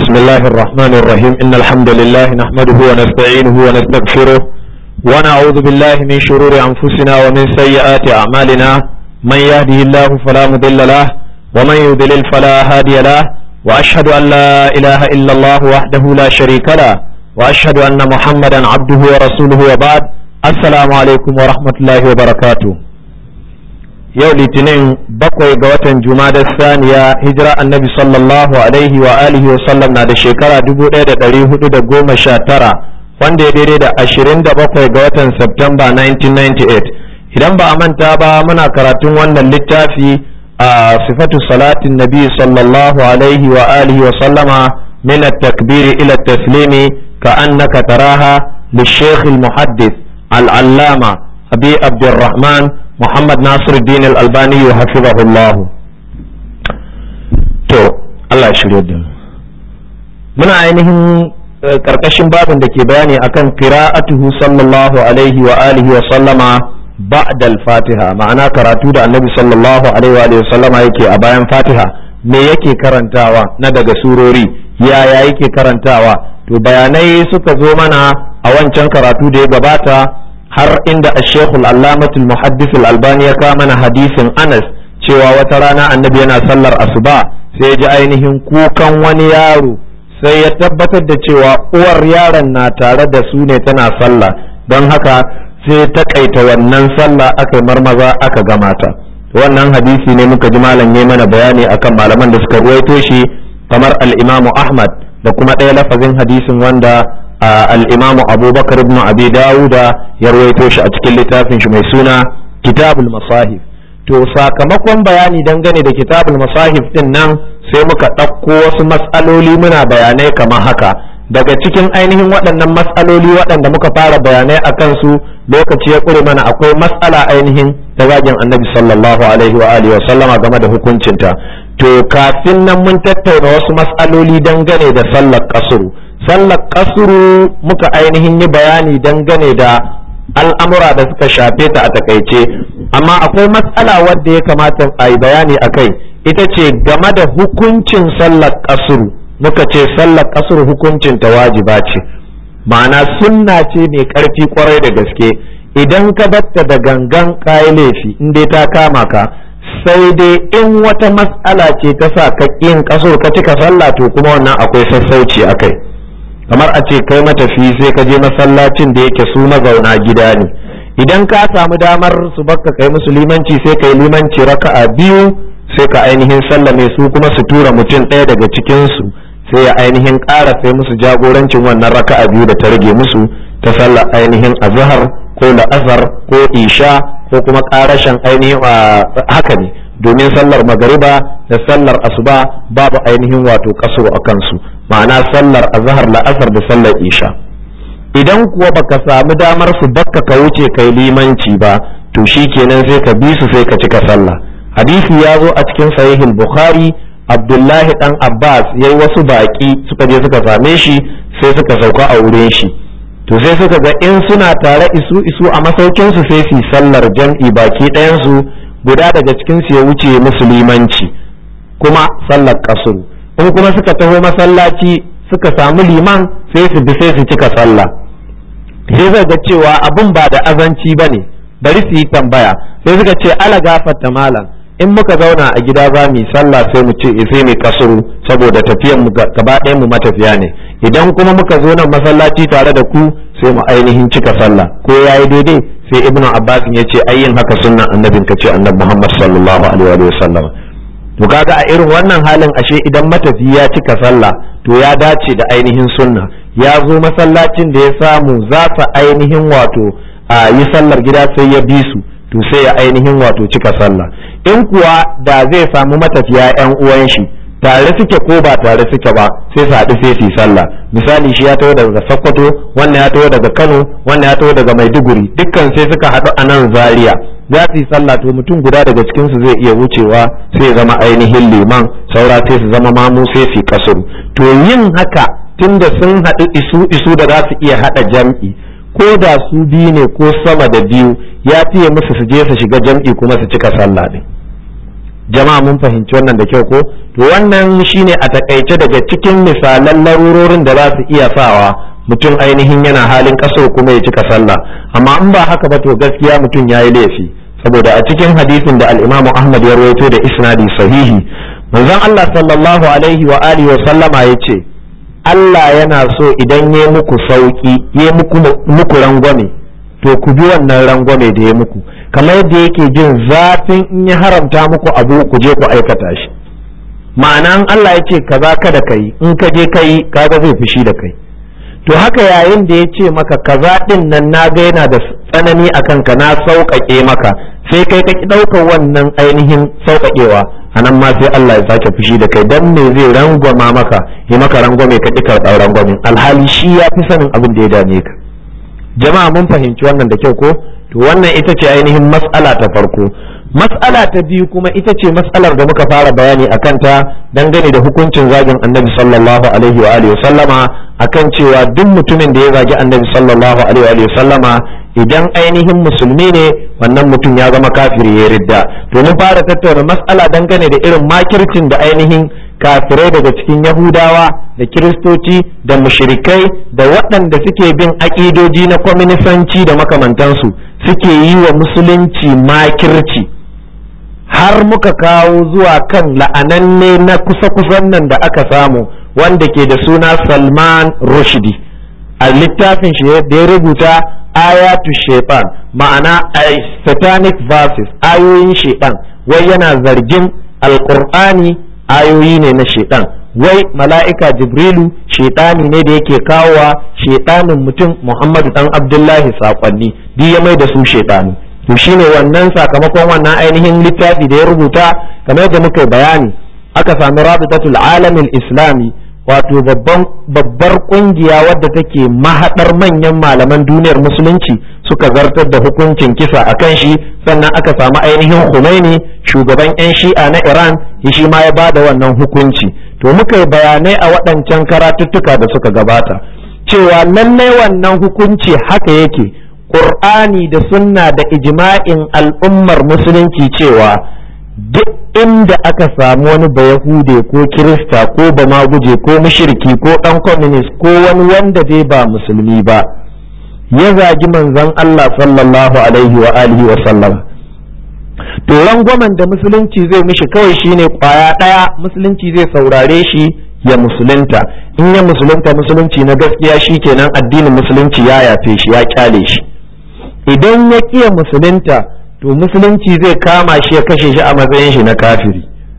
بسم الله الرحمن الرحيم إن الحمد لله نحمده ونستعينه ونستغفره ونعوذ بالله من شرور أنفسنا ومن سيئات أعمالنا من يهده الله فلا مضل له ومن يضلل فلا هادي له وأشهد أن لا إله إلا الله وحده لا شريك له وأشهد أن محمدا عبده ورسوله وبعد السلام عليكم ورحمة الله وبركاته yau litinin bakwai ga watan jumada saniya hijira annabi sallallahu alaihi wa alihi wa sallam na da shekara 1419 wanda ya daidai da 27 ga watan Septemba 1998 idan ba a manta ba muna karatun wannan littafi a sifatu salatin nabi sallallahu alaihi wa alihi wa sallama min at-takbiri ila at-taslimi ka annaka taraha للشيخ المحدث العلامة أبي عبد الرحمن Muhammad Nasir Din Al-Albani ya hafizahullahu to Allah ya shirye da muna ainihin karkashin babin da ke bayani akan qira'atuhu sallallahu alaihi wa alihi wa sallama ba'da al-Fatiha ma'ana karatu da Annabi sallallahu alaihi wa alihi wa sallama yake a bayan Fatiha me yake karantawa na daga surori yaya yake karantawa to bayanai suka zo mana a wancan karatu da ya gabata har inda ashekul allamatul muhaddithul albani ya kawo mana hadisin anas cewa wata rana annabi yana sallar asuba sai ya ji ainihin kukan wani yaro sai ya tabbatar da cewa uwar yaron na tare da su ne tana sallah don haka sai ta kaita wannan sallah aka marmaza aka gamata wannan hadisi ne muka ji malam ne mana bayani akan malaman da suka ruwaito shi kamar al-imamu ahmad da kuma ɗaya lafazin hadisin wanda al'imamu abubakar ibn abi dawuda ya rawaito shi a cikin littafin shi mai suna kitabul masahif to sakamakon bayani dangane da kitabul masahif din nan sai muka ɗauko wasu matsaloli muna bayanai kamar haka daga cikin ainihin waɗannan matsaloli waɗanda muka fara bayanai a kansu lokaci ya ƙure mana akwai matsala ainihin ta zagin annabi sallallahu alaihi wa alihi wa sallama game da hukuncinta to kafin nan mun tattauna wasu matsaloli dangane da sallar kasuru sallar kasuru muka ainihin yi bayani dangane da al'amura da suka shafe ta a takaice amma akwai matsala wadda ya kamata a yi bayani a kai ita ce game da hukuncin sallar kasuru muka ce sallar kasuru hukuncin ta wajiba ce ma'ana sunna ce mai karfi kwarai da gaske idan ka batta da gangan kayi laifi in dai ta kama ka sai dai in wata matsala ce ta sa ka yin kasur ka cika sallah to kuma wannan akwai sassauci a kai kamar a ce kai matafi sai ka je masallacin da yake su mazauna gida ne idan ka samu damar su baka kai musu limanci sai kai limanci raka'a biyu sai ka ainihin sallame su kuma su tura mutum ɗaya daga cikin su sai ya ainihin ƙara sai musu jagorancin wannan raka'a biyu da ta rage musu ta sallar ainihin azhar ko la'azar ko isha ko kuma ƙarashin ainihin haka ne domin sallar magariba da sallar asuba babu ainihin wato kasuru a kansu ma'ana sallar azhar la'asar da sallar isha idan kuwa baka samu damar su bakka ka wuce kai limanci ba to shi kenan sai ka bi su sai ka cika sallah hadisi ya zo a cikin sahihul bukhari abdullahi dan abbas yayi wasu baki suka je suka same shi sai suka sauka a wurin shi to sai suka ga in suna tare isu isu a masaukin su sai su sallar jam'i baki ɗayan su guda daga cikin su ya wuce musulmanci kuma sallar kasuru in kuma suka taho masallaci suka samu liman sai su bi sai su cika sallah sai zai ga cewa abun ba da azanci ba ne bari su yi tambaya sai suka ce ala gafarta malam in muka zauna a gida za mu yi sallah sai mu ce sai mu kasuru saboda tafiyan mu gaba ɗayan mu matafiya ne idan kuma muka zo nan masallaci tare da ku sai mu ainihin cika sallah ko yayi daidai sai ibnu abbas ya ce ayyin haka sunnan annabin ka ce annabi muhammad sallallahu alaihi wa sallam to kaga a irin wannan halin ashe idan matafi ya cika sallah to ya dace da ainihin sunna ya zo masallacin da ya samu za su ainihin wato a yi sallar gida sai ya bi su to sai ya ainihin wato cika sallah in kuwa da zai samu matafiya yan uwan shi tare suke ko ba tare suke ba sai su haɗu sai su yi sallah misali shi ya taho daga sokoto wannan ya taho daga kano wannan ya taho daga maiduguri dukkan sai suka haɗu a nan zaria za su yi sallah to mutum guda daga cikin su zai iya wucewa sai zama ainihin liman saura sai su zama mamu sai su kasuru to yin haka tunda sun haɗu isu isu da za su iya haɗa jam'i ko da su biyu ne ko sama da biyu ya fiye musu su je su shiga jam'i kuma su cika sallah din jama'a mun fahimci wannan da kyau ko to wannan shine a takaice daga cikin misalan larurorin da za su iya sawa mutum ainihin yana halin kaso kuma ya cika sallah amma in ba haka ba to gaskiya mutum ya yi laifi saboda a cikin hadisin da al-Imam Ahmad ya rawaito da isnadi sahihi manzon Allah sallallahu alaihi wa alihi wa sallama yace Allah yana so idan ya muku sauki ya muku muku rangwame to ku bi wannan rangwame da ya muku kamar yadda yake jin zafin in ya haramta muku abu ku je ku aikata shi ma'ana in Allah ya ce kaza kada kai in ka je kai kaga zai fushi da kai to haka yayin da ya ce maka kaza din nan na ga yana da tsanani a kanka na sauƙaƙe maka sai kai ka ki ɗaukar wannan ainihin sauƙaƙewa a nan ma sai Allah ya sake fushi da kai dan me zai rangwama maka ya maka rangwame ka ƙi karɓar rangwamin alhali shi ya fi sanin abin da ya dame ka jama'a mun fahimci wannan da kyau ko to wannan ita ce ainihin mas'ala ta farko mas'ala ta biyu kuma ita ce mas'alar da muka fara bayani a kanta dangane da hukuncin zagin annabi sallallahu alaihi wa alihi sallama akan cewa duk mutumin da ya zagi annabi sallallahu alaihi wa alihi sallama idan ainihin musulmi ne wannan mutum ya zama kafiri ya ridda to mun fara tattauna mas'ala dangane da irin makircin da ainihin kafirai daga cikin yahudawa da kiristoci da mushrikai da waɗanda suke bin aƙidoji na kwaminisanci da makamantansu suke yi wa musulunci makirci har muka kawo zuwa kan la'ananne na kusa-kusan nan da aka samu wanda ke da suna salman rushdi a littafin shi da ya rubuta ayatu shaitan ma'ana satanic verses ayoyin shaitan wai yana zargin alkur'ani ayoyi ne na shaitan wai mala'ika jibrilu shaitani ne da yake kawowa shaitanin mutum muhammadu dan abdullahi saƙonni duk ya mai da su shaitani to shine wannan sakamakon wannan ainihin littafi da ya rubuta kamar yadda muka bayani aka sami rabitatul alamin islami wato babbar kungiya wadda take mahadar manyan malaman duniyar musulunci suka zartar da hukuncin kisa a kan shi sannan aka samu ainihin Khomeini shugaban 'yan shi'a na Iran shi ma ya bada wannan hukunci to muka yi bayanai a waɗancan karatuttuka da suka gabata cewa lallai wannan hukunci haka yake Qur'ani da sunna da ijma'in al'ummar musulunci cewa duk inda aka samu wani bayahude ko kirista ko bamaguje ko mushriki ko dan communist ko wani wanda dai ba musulmi ba ya zagi manzon Allah sallallahu alaihi wa alihi wa sallama to rangwamen da musulunci zai mishi kawai shine kwaya daya musulunci zai saurare shi ya musulunta in ya musulunta musulunci na gaskiya shi kenan addinin musulunci ya yafe shi ya kyale shi idan ya kiya musulunta to musulunci zai kama shi ya kashe shi a matsayin shi na kafiri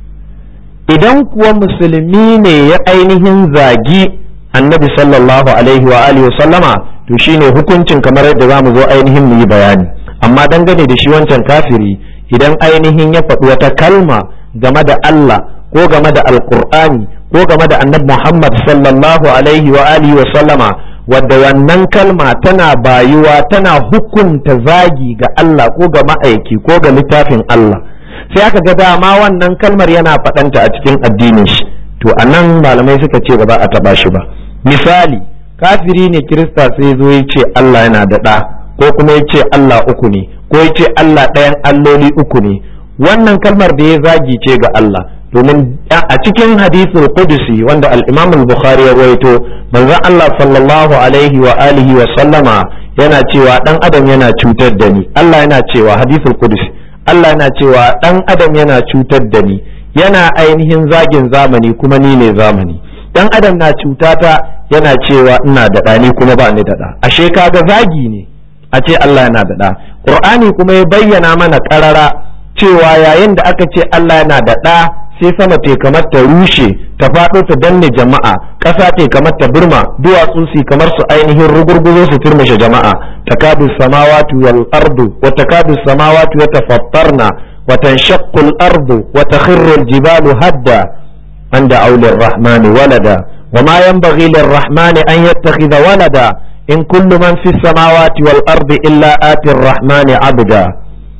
idan kuwa musulmi ne ya ainihin zagi annabi sallallahu alaihi wa alihi sallama to shine hukuncin kamar yadda za mu zo ainihin mu yi bayani amma dangane da shi wancan kafiri idan ainihin ya faɗi wata kalma game da Allah ko game da alkur'ani ko game da annabi Muhammad sallallahu alaihi wa alihi wa sallama wadda wannan kalma tana bayuwa tana hukunta zagi ga Allah ko ga ma'aiki ko ga littafin Allah sai aka ga dama wannan kalmar yana faɗanta a cikin addinin shi to anan malamai suka ce ba za a taɓa shi ba misali kafiri ne kirista sai zo ya ce Allah yana da ɗa ko kuma ya ce Allah uku ne ko ya ce Allah ɗayan alloli uku ne wannan kalmar da ya zagi ce ga Allah domin a cikin hadisul qudusi wanda al-Imam al-Bukhari ya rawaito manzon Allah sallallahu alaihi wa alihi wa sallama yana cewa dan adam yana cutar da ni Allah yana cewa hadisul qudusi Allah yana cewa dan adam yana cutar da ni yana ainihin zagin zamani kuma ni ne zamani dan adam na cutata yana cewa ina da ɗa ni kuma ba ni da ɗa ashe kaga zagi ne a ce Allah yana da ɗa Qur'ani kuma ya bayyana mana ƙarara cewa yayin da aka ce Allah yana da ɗa sai sama te kamar ta rushe ta faɗo ta danne jama'a ƙasa te kamar ta burma duwatsu su kamar su ainihin rugurguzo su turmushe jama'a takadu samawati wal ardu wa takadu samawati yatafattarna wa tanshaqqu al ardu wa takhirru al jibalu hadda an da'u lir rahmani walada wa ma yanbaghi lir rahmani an yattakhidha walada in kullu man fis samawati wal ardi illa ati ar rahmani abda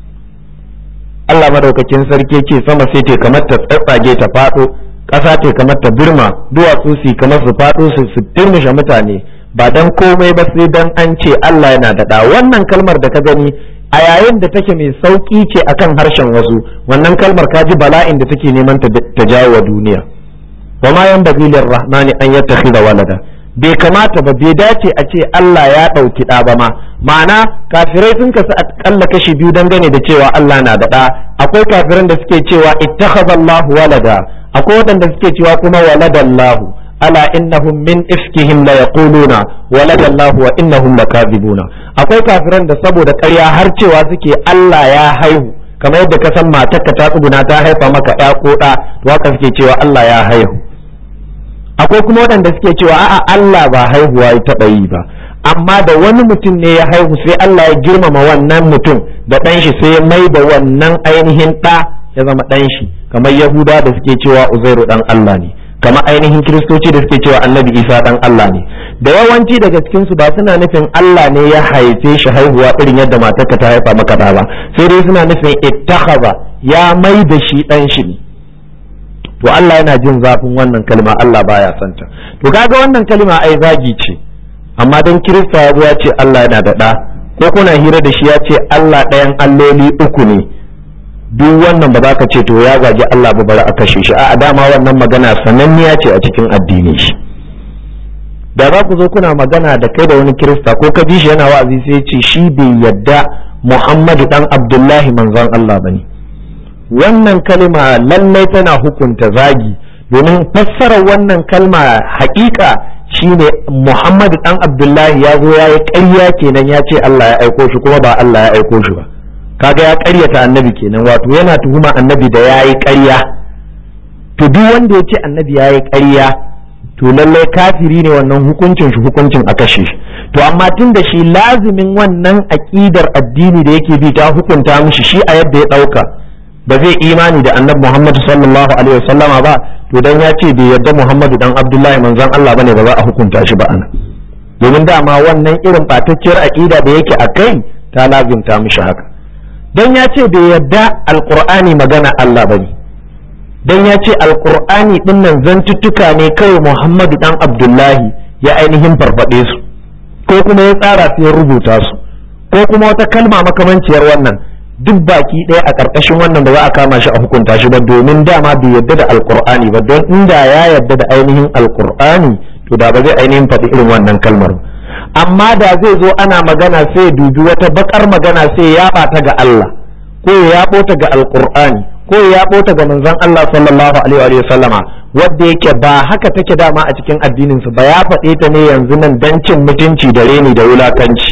Allah madaukakin sarki ce sama sai te kamar ta tsatsage ta faɗo ƙasa te kamar ta birma duwatsu su kamar su faɗo su su turmushe mutane ba dan komai ba sai dan an ce Allah yana da ɗa wannan kalmar da ka gani a yayin da take mai sauki ce akan harshen wasu wannan kalmar kaji bala'in da take neman ta jawo wa duniya wa ma yan babilin rahmani an yattakhidha walada bai kamata ba bai dace a ce Allah ya ɗauki ɗa ba ma ma'ana kafirai sun kasu a kalla kashi biyu dangane da cewa Allah na da ɗa akwai kafiran da suke cewa ittakhadha Allahu walada akwai waɗanda suke cewa kuma waladallahu ala innahum min ifkihim la yaquluna waladallahu wa innahum lakadibuna akwai kafiran da saboda ƙarya har cewa suke Allah ya haihu kamar yadda ka san matarka ta tsuguna ta haifa maka ɗa ko ɗa to haka suke cewa Allah ya haihu akwai kuma waɗanda suke cewa a'a Allah ba haihuwa ya taɓa yi ba amma da wani mutum ne ya haihu sai Allah ya girmama wannan mutum da ɗan shi sai ya mai da wannan ainihin ɗa ya zama ɗan shi kamar Yahuda da suke cewa Uzairu ɗan Allah ne kamar ainihin Kiristoci da suke cewa Annabi Isa ɗan Allah ne da yawanci daga cikin su ba suna nufin Allah ne ya haife shi haihuwa irin yadda matarka ta haifa maka ɗa ba sai dai suna nufin ittakhadha ya mai da shi ɗan shi ne to Allah yana jin zafin wannan kalma Allah baya santa to kaga wannan kalma ai zagi ce amma dan Kirista ya ya ce Allah yana da ɗa ko kuna hira da shi ya ce Allah ɗayan alloli uku ne duk wannan ba za ka ce to ya zagi Allah ba bari a kashe shi a dama wannan magana sananniya ce a cikin addini shi da za ku zo kuna magana da kai da wani Kirista ko ka ji shi yana wa'azi sai ce shi bai yadda Muhammadu dan Abdullahi manzon Allah bane wannan kalma lallai tana hukunta zagi domin fassarar wannan kalma haƙiƙa shine Muhammadu dan Abdullahi ya zo ya yi ƙarya kenan ya ce Allah ya aiko shi kuma ba Allah ya aiko shi ba kaga ya ƙaryata annabi kenan wato yana tuhuma annabi da ya yi ƙarya to duk wanda ya ce annabi ya yi ƙarya to lallai kafiri ne wannan hukuncin shi hukuncin a kashe shi to amma tun da shi lazimin wannan aƙidar addini da yake bi ta hukunta mishi shi a yadda ya ɗauka ba zai imani da annabi Muhammad sallallahu alaihi wasallama ba to dan ya ce bai yarda Muhammadu dan Abdullahi manzon Allah bane ba za a hukunta shi ba ana domin dama wannan irin batacciyar aqida da yake a kai ta lazimta mishi haka dan ya ce bai yarda alqur'ani magana Allah bane dan ya ce alqur'ani din nan zantuttuka ne kawai Muhammadu dan Abdullahi ya ainihin farfade su ko kuma ya tsara su ya rubuta su ko kuma wata kalma makamanciyar wannan duk baki ɗaya a ƙarƙashin wannan ba za a kama shi a hukunta shi ba domin dama bai yadda da alƙur'ani ba don inda ya yadda da ainihin alƙur'ani to da ba zai ainihin faɗi irin wannan kalmar amma da zai zo ana magana sai dubi wata bakar magana sai ya ɓata ga Allah ko ya yaɓo ta ga alƙur'ani ko ya yaɓo ta ga manzon Allah sallallahu alaihi wa sallama wadda yake ba haka take dama a cikin addinin su ba ya faɗe ta ne yanzu nan dan cin mutunci da reni da wulakanci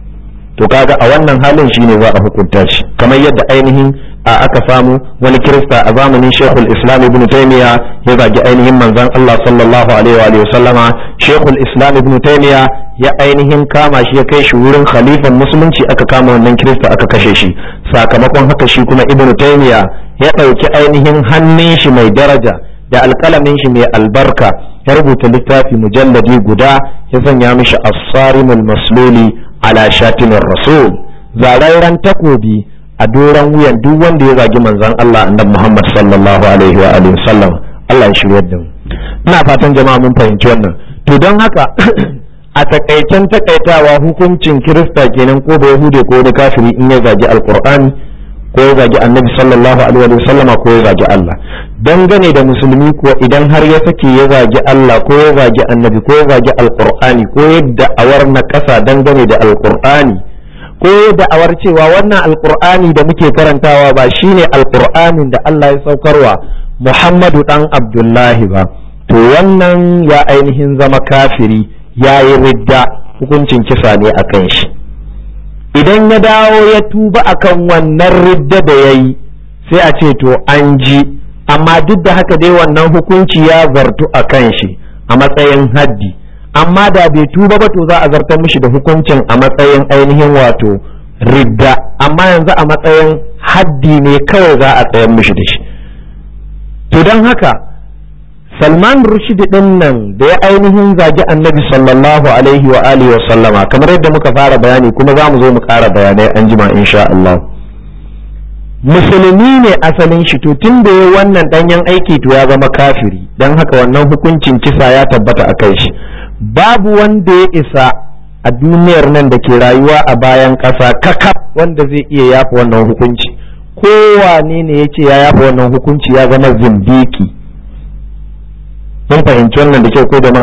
to kaga a wannan halin shine za a hukunta shi kamar yadda ainihin a aka samu wani kirista a zamanin shekul islam ibn taymiya ya zagi ainihin manzon Allah sallallahu alaihi wa sallama shekul islam ibn taymiya ya ainihin kama shi ya kai shi wurin khalifan musulunci aka kama wannan kirista aka kashe shi sakamakon haka shi kuma ibn taymiya ya ɗauki ainihin hannun shi mai daraja da alƙalamin shi mai albarka ya rubuta littafi mujalladi guda ya sanya mishi as-sarimul masluli ala shatimin rasul zararren takobi a doron wuyan duk wanda ya zagi manzon Allah annabi Muhammad sallallahu alaihi wa alihi sallam Allah ya shiryar da mu ina fatan jama'a mun fahimci wannan to don haka a takaicen takaitawa hukuncin kirista kenan ko da yahude ko da kafiri in ya zagi alqur'ani ko ya zagi annabi sallallahu alaihi wa sallama ko ya zagi Allah dangane da musulmi ko idan har ya sake ya zagi Allah ko ya zagi annabi ko ya zagi alqur'ani ko yadda awar na kasa dangane da alqur'ani ko yadda awar cewa wannan alqur'ani da muke karantawa ba shine alqur'anin da Allah ya saukarwa Muhammadu dan Abdullahi ba to wannan ya ainihin zama kafiri ya yi ridda hukuncin kisa ne a kan shi idan ya dawo ya tuba akan wannan ridda da ya yi sai a ce to an ji amma duk da haka dai wannan hukunci ya zartu a kan shi a matsayin haddi amma da bai tuba ba to za a zartar mishi da hukuncin a matsayin ainihin wato ridda amma yanzu a matsayin haddi ne kawai za a tsayar mishi da shi to don haka salman rushdi din nan da ya ainihin zagi annabi sallallahu alaihi wa alihi wa sallama kamar yadda muka fara bayani kuma za mu zo mu ƙara bayanai an jima insha Allah musulmi ne asalin shi to tun da ya wannan danyen aiki to ya zama kafiri don haka wannan hukuncin kisa ya tabbata a kai shi babu wanda ya isa a duniyar nan da ke rayuwa a bayan ƙasa kakaf wanda zai iya yafa wannan hukunci kowane ne ya ce ya yafa wannan hukunci ya zama zindiki mun fahimci wannan da kyau ko da ma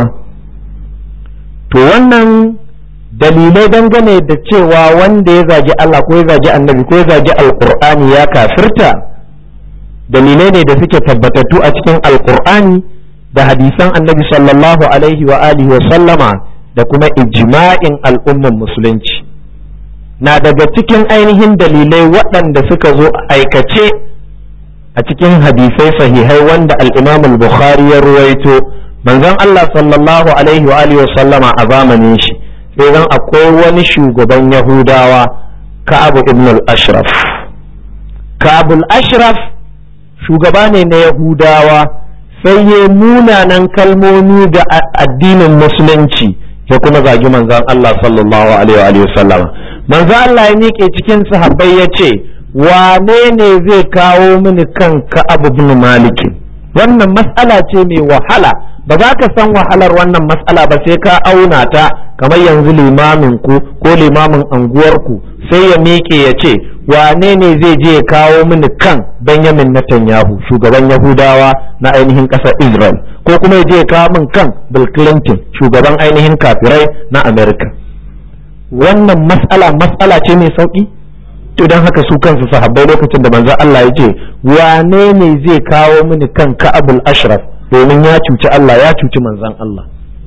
to wannan dalilai dangane da cewa wanda ya zagi Allah ko ya zagi annabi ko ya zagi alkur'ani ya kafirta dalilai ne da suke tabbatattu a cikin alkur'ani da hadisan annabi sallallahu alaihi wa alihi wa sallama da kuma ijma'in al'umman musulunci na daga cikin ainihin dalilai waɗanda suka zo aikace a cikin hadisai sahihai wanda al-imam al-bukhari ya ruwaito manzon Allah sallallahu alaihi wa alihi wa sallama a zamanin shi sai zan akwai wani shugaban yahudawa ka'abu ibn al-ashraf ka'abu al-ashraf shugaba ne na yahudawa sai ya munanan kalmomi ga addinin musulunci ya kuma zagi manzon Allah sallallahu alaihi wa sallama manzon Allah ya miƙe cikin sahabbai ya ce wane ne zai kawo mini kan ka'ab ibn malik wannan mas'ala ce mai wahala ba za ka san wahalar wannan mas'ala ba sai ka auna ta kamar yanzu limamin ku ko limamin anguwarku sai ya miƙe ya ce wane ne zai je ya kawo mini kan Benjamin Netanyahu shugaban Yahudawa na ainihin ƙasar Israel ko kuma ya je ya kawo min kan Bill Clinton shugaban ainihin kafirai na America wannan mas'ala mas'ala ce mai sauki to don haka su kansu sahabbai lokacin da manzon Allah ya ce wane ne zai kawo mini kan Ka'abul Ashraf domin ya cuci Allah ya cuci manzon Allah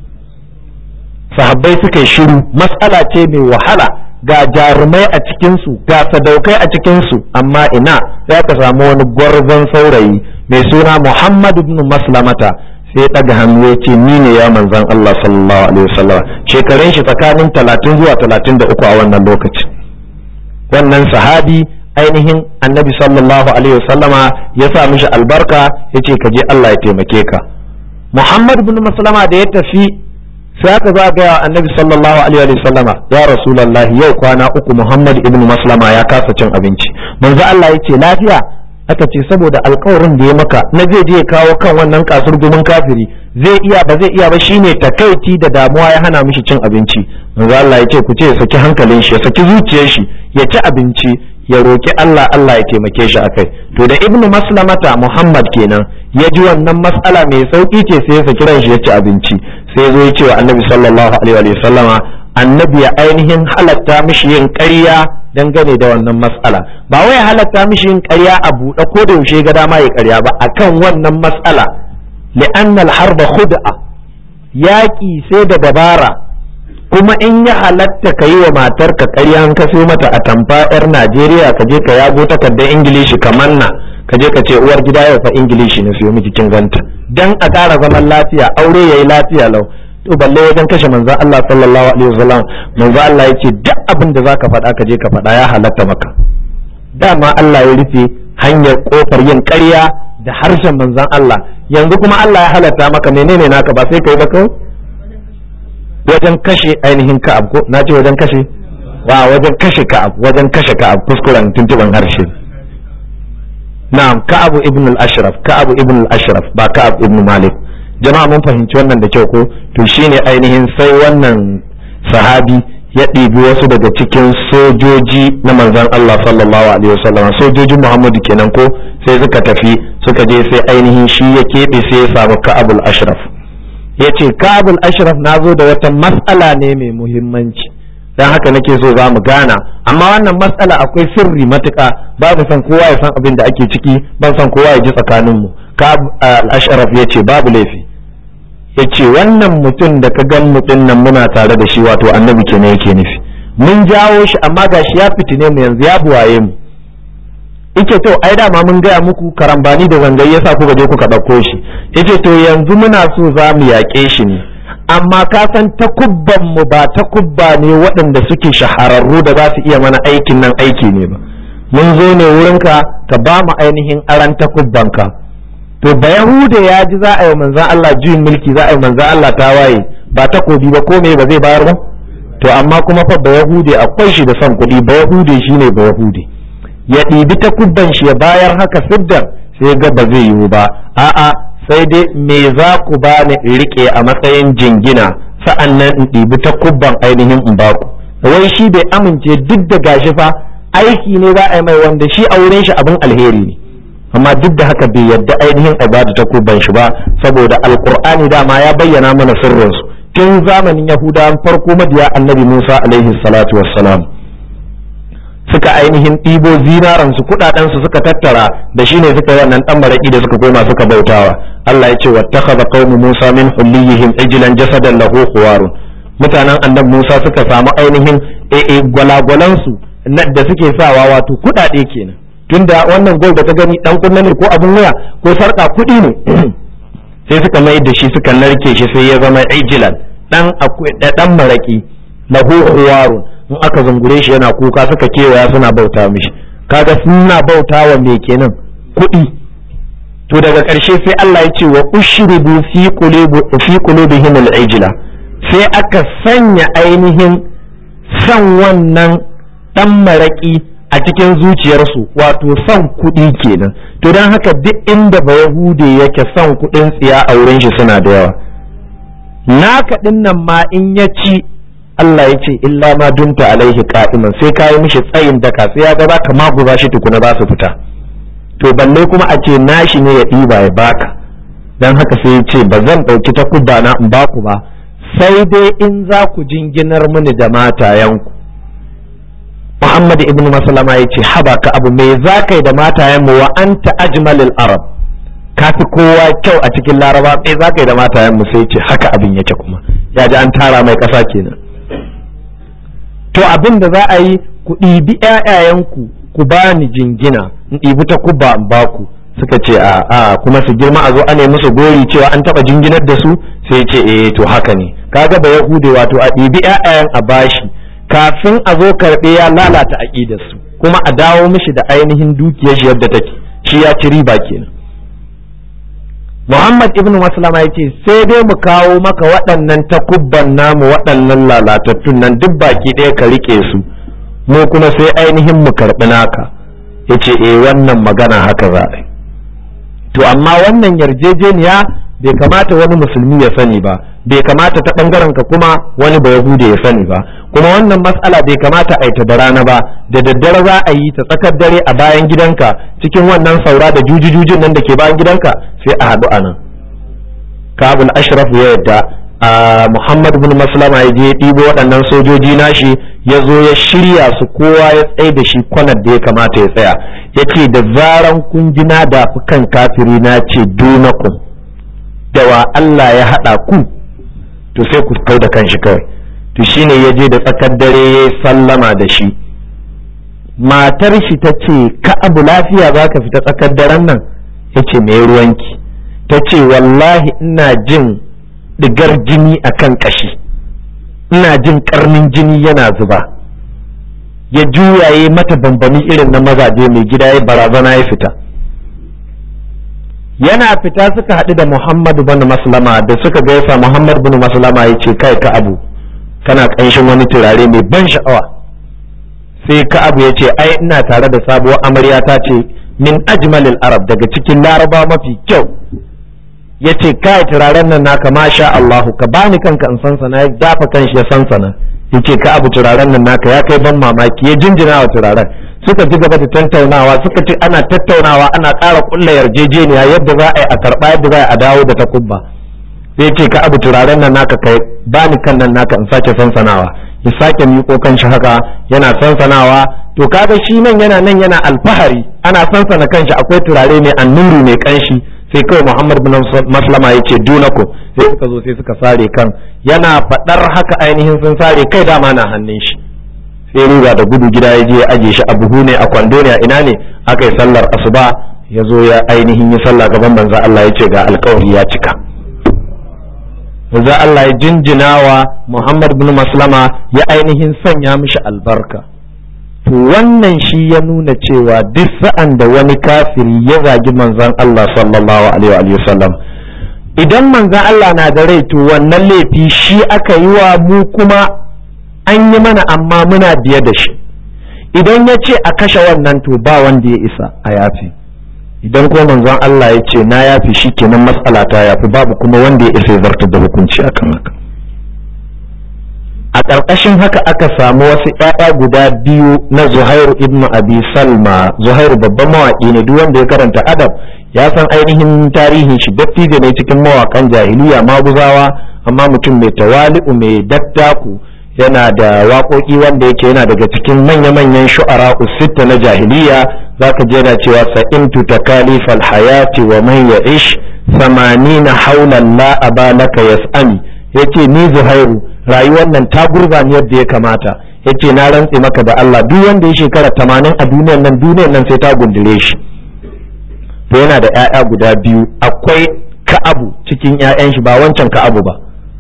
sahabbai suka yi shiru mas'ala ce mai wahala ga jarumai a cikinsu ga sadaukai a cikinsu amma ina za ka samu wani gwarzon saurayi mai suna Muhammad ibn Maslamata sai ya ɗaga hannu ya ce ni ne ya manzan Allah sallallahu alaihi wasallam shekarun shi tsakanin talatin zuwa talatin da uku a wannan lokacin wannan sahabi ainihin annabi sallallahu alaihi wasallama ya sa mishi albarka ya ce ka je Allah ya taimake ka Muhammad ibn Maslama da ya tafi sai aka za ga annabi sallallahu alaihi wa sallama ya rasulullahi yau kwana uku muhammad ibn maslama ya kasa cin abinci manzo Allah yace lafiya aka ce saboda alkawarin da ya maka na zai je kawo kan wannan kasur gumin kafiri zai iya ba zai iya ba shine takaici da damuwa ya hana mishi cin abinci manzo Allah yace ku ce saki hankalin shi ya saki zuciyar shi ya ci abinci ya roki Allah Allah ya taimake shi akai to da ibn maslamata muhammad kenan ya ji wannan mas'ala mai sauki ce sai ya saki ran shi ya ci abinci sai zo ya ce wa annabi sallallahu alaihi wa sallama annabi ya ainihin halatta mishi yin ƙarya dangane da wannan mas'ala ba wai halatta mishi yin ƙarya a buɗe ko da yaushe ga dama ya ƙarya ba akan wannan mas'ala li'anna al-harba khud'a yaƙi sai da dabara kuma in ya halatta ka yi wa matarka ƙarya an ka mata a tamfa 'yar Najeriya ka je ka yago takardar Ingilishi ka manna ka je ka ce uwar gida yau fa Ingilishi na siyo miki kin ganta dan a ƙara zaman lafiya aure yayi lafiya lau to balle wajen kashe manzon Allah sallallahu alaihi wasallam manzon Allah yace duk abin da zaka faɗa ka je ka faɗa ya halatta maka dama Allah ya rufe hanyar kofar yin ƙarya da harshen manzon Allah yanzu kuma Allah ya halatta maka menene naka ba sai kai ba kawai wajen kashe ainihin ka'ab ko na ce wajen kashe wa wajen kashe ka'ab wajen kashe ka'ab kuskuren tuntuban harshe na'am ka'ab ibn al-ashraf ka'ab ibn al-ashraf ba ka'ab ibn malik jama'a mun fahimci wannan da kyau ko to shine ainihin sai wannan sahabi ya ɗibi wasu daga cikin sojoji na manzon Allah sallallahu alaihi wasallam sojojin Muhammadu kenan ko sai suka tafi suka je sai ainihin shi ya keɓe sai ya samu ka'ab al-ashraf ya ce kabul ashraf na zo da wata matsala ne mai muhimmanci don haka nake so za mu gana amma wannan matsala akwai sirri matuka babu son kowa ya san abin da ake ciki ban son kowa ya ji tsakaninmu ashraf ya ce babu laifi ya ce wannan mutum da ka gan mutum nan muna tare da shi wato annabi kenan yake nufi mun jawo shi amma gashi ya fitine mu yanzu ya buwaye mu ike to ai dama mun gaya muku karambani da zangayi yasa kuka je kuka ɗauko shi yace to yanzu muna so za mu yaƙe shi ne amma ka san takubban mu ba takubba ne waɗanda suke shahararru da za su iya mana aikin nan aiki ne ba mun zo ne wurinka ka ba mu ainihin aran takubbanka to ba yahuda ya ji za a yi manzan Allah juyin mulki za a yi manzan Allah ta waye ba takobi ba ko me ba zai bayar ba to amma kuma fa ba yahude akwai shi da son kuɗi ba yahude shine ba yahude ya ɗibi ta kubban shi ya bayar haka siddar sai ga ba zai yiwu ba a'a sai dai me za ku ba ni riƙe a matsayin jingina sa'an nan in ɗibi ta kubban ainihin in baku wai shi bai amince duk da gashi fa aiki ne za a yi mai wanda shi a wurin shi abin alheri ne amma duk da haka bai yadda ainihin ibada ta kubban shi ba saboda alqur'ani dama ya bayyana mana sirrinsu tun zamanin yahudawan farko mabiya annabi musa alaihi salatu wassalam suka ainihin ɗibo zinaransu kuɗaɗensu suka tattara da shi ne suka yi wannan ɗan maraƙi da suka koma suka bautawa Allah ya ce wattakhadha qaumu Musa min hulliyihim ijlan jasadan lahu khuwarun mutanen annabi Musa suka samu ainihin ee gwalagwalansu da suke sawa wato kuɗaɗe kenan tunda wannan gol da ta gani dan kunna ne ko abin waya ko sarka kuɗi ne sai suka mai da shi suka narke shi sai ya zama ijlan dan dan maraƙi lahu khuwarun in aka zungure shi yana kuka suka kewaya suna bauta mishi kaga suna bauta wa me kenan kuɗi to daga ƙarshe sai Allah ya ce wa ushribu fi qulubi fi qulubihim al-ijla sai aka sanya ainihin san wannan dan maraki a cikin zuciyarsu wato son kuɗi kenan to don haka duk inda ba yahude yake son kuɗin tsiya a wurin shi suna da yawa naka ɗin nan ma in ya ci Allah ya ce illa ma dumta alaihi qa'iman sai ka yi mishi tsayin daka sai ya ga baka maguza shi tukuna za su fita to balle kuma a ce nashi ne ya ɗiba ya baka dan haka sai ya ce ba zan ɗauki takubba na in baku ba sai dai in za ku jinginar mini da matayenku Muhammad ibn Maslama ya ce haba ka abu me za ka yi da matayenmu wa anta ajmalil arab ka fi kowa kyau a cikin laraba me za ka yi da matayenmu sai ce haka abin yake kuma ya ji an tara mai ƙasa kenan to abin da za a yi ku ɗibi ‘ya'yayenku ku ba ni jingina in ɗibi ta kubba in ba ku suka ce a a kuma su girma a zo a nemi musu gori cewa an taɓa jinginar da su sai ce eh to haka ne kaga ba yahude wato a ɗibi ‘ya'yayen a bashi kafin a zo karɓe ya lalata aƙidar su kuma a dawo mishi da ainihin dukiyar shi yadda take shi ya ci riba kenan Muhammad ibn Maslama ya ce sai dai mu kawo maka waɗannan takubban namu waɗannan lalatattun nan duk baki ɗaya ka riƙe su mu kuma sai ainihin mu karɓi naka ya ce eh wannan magana haka za a to amma wannan yarjejeniya bai kamata wani musulmi ya sani ba bai kamata ta ɓangaren ka kuma wani ba yahude ya sani ba kuma wannan matsala bai kamata a yi ta da rana ba da daddare za a yi ta tsakar dare a bayan gidanka cikin wannan saura da jujujujin nan da ke bayan gidanka sai a haɗu a nan kabul ashraf ya yadda a muhammad bin maslama ya je ɗibo waɗannan sojoji nashi ya zo ya shirya su kowa ya tsaye da shi kwanar da ya kamata ya tsaya ya ce da zaran kun ji na dafi kan kafiri na ce dunakun da wa Allah ya haɗa ku to sai ku kau da kanshi kawai to shine ya je da tsakar dare ya sallama da shi matar shi ta ce ka abu lafiya za ka fita tsakar daren nan ya ce mai ruwanki ta ce wallahi ina jin digar jini a kan ƙashi ina jin ƙarnin jini yana zuba ya juyaye mata bambami irin na mazaje mai gida ya barazana ya fita yana fita suka haɗu da muhammadu bin maslama da suka gaisa muhammadu bin maslama ya ce kai ka abu kana ƙanshin wani turare mai ban sha'awa sai ka abu ya ce ai ina tare da sabuwar amarya ta ce min ajmalil arab daga cikin laraba mafi kyau ya ce kai turaren nan naka masha Allahu ka bani kanka in sansana ya dafa kanshi ya sansana ya ce ka abu turaren nan naka ya kai ban mamaki ya jinjina wa turaren suka ci gaba da tattaunawa suka ce ana tattaunawa ana ƙara ƙulla yarjejeniya yadda za a yi a karɓa yadda za a yi a dawo da takubba sai ce ka abu turaren nan naka kai bani kan nan naka in sake sansanawa ya sake miƙo kan shi haka yana sansanawa to kaga shi nan yana nan yana alfahari ana sansana kanshi akwai turare mai annuru mai kanshi sai kawai Muhammad bin Maslama ya ce dunako sai suka zo sai suka sare kan yana faɗar haka ainihin sun sare kai dama na hannun shi sai ruga da gudu gida ya je ya aje shi a buhu ne a kwando ne a ina ne aka yi sallar asuba ya zo ya ainihin yi sallah gaban manzo Allah ya ce ga alkawari ya cika manzo Allah ya jinjinawa Muhammad bin Maslama ya ainihin sanya mishi albarka to wannan shi ya nuna cewa duk sa'an da wani kafiri ya zagi manzon Allah sallallahu alaihi wa sallam idan manzon Allah na da rai to wannan laifi shi aka yi wa mu kuma an yi mana amma muna biye da shi idan ya ce a kashe wannan to ba wanda ya isa a yafi idan kuma manzon Allah ya ce na yafi shi kenan matsala ta yafi babu kuma wanda ya isa ya zartar da hukunci akan haka ƙarƙashin haka aka samu wasu ‘ya'ya guda biyu na zuhairu ibn abi salma zuhairu babban mawaƙi ne duk wanda ya karanta adab ya san ainihin tarihin shi dattijo ne cikin mawaƙan jahiliya maguzawa amma mutum mai tawali'u mai dattaku yana da waƙoƙi wanda yake yana daga cikin manya-manyan shu'ara usitta na jahiliya zaka je yana cewa sa'imtu takalifal hayati wa man ya'ish samanina haulan la abalaka yas'ami yace ni zuhairu rayuwar nan ta gurba ni yadda ya kamata yace na rantse maka da Allah duk wanda ya shekara tamanin a duniyar nan duniyar nan sai ta gundule shi to yana da ƴaƴa guda biyu akwai ka'abu cikin ƴaƴan shi ba wancan ka'abu ba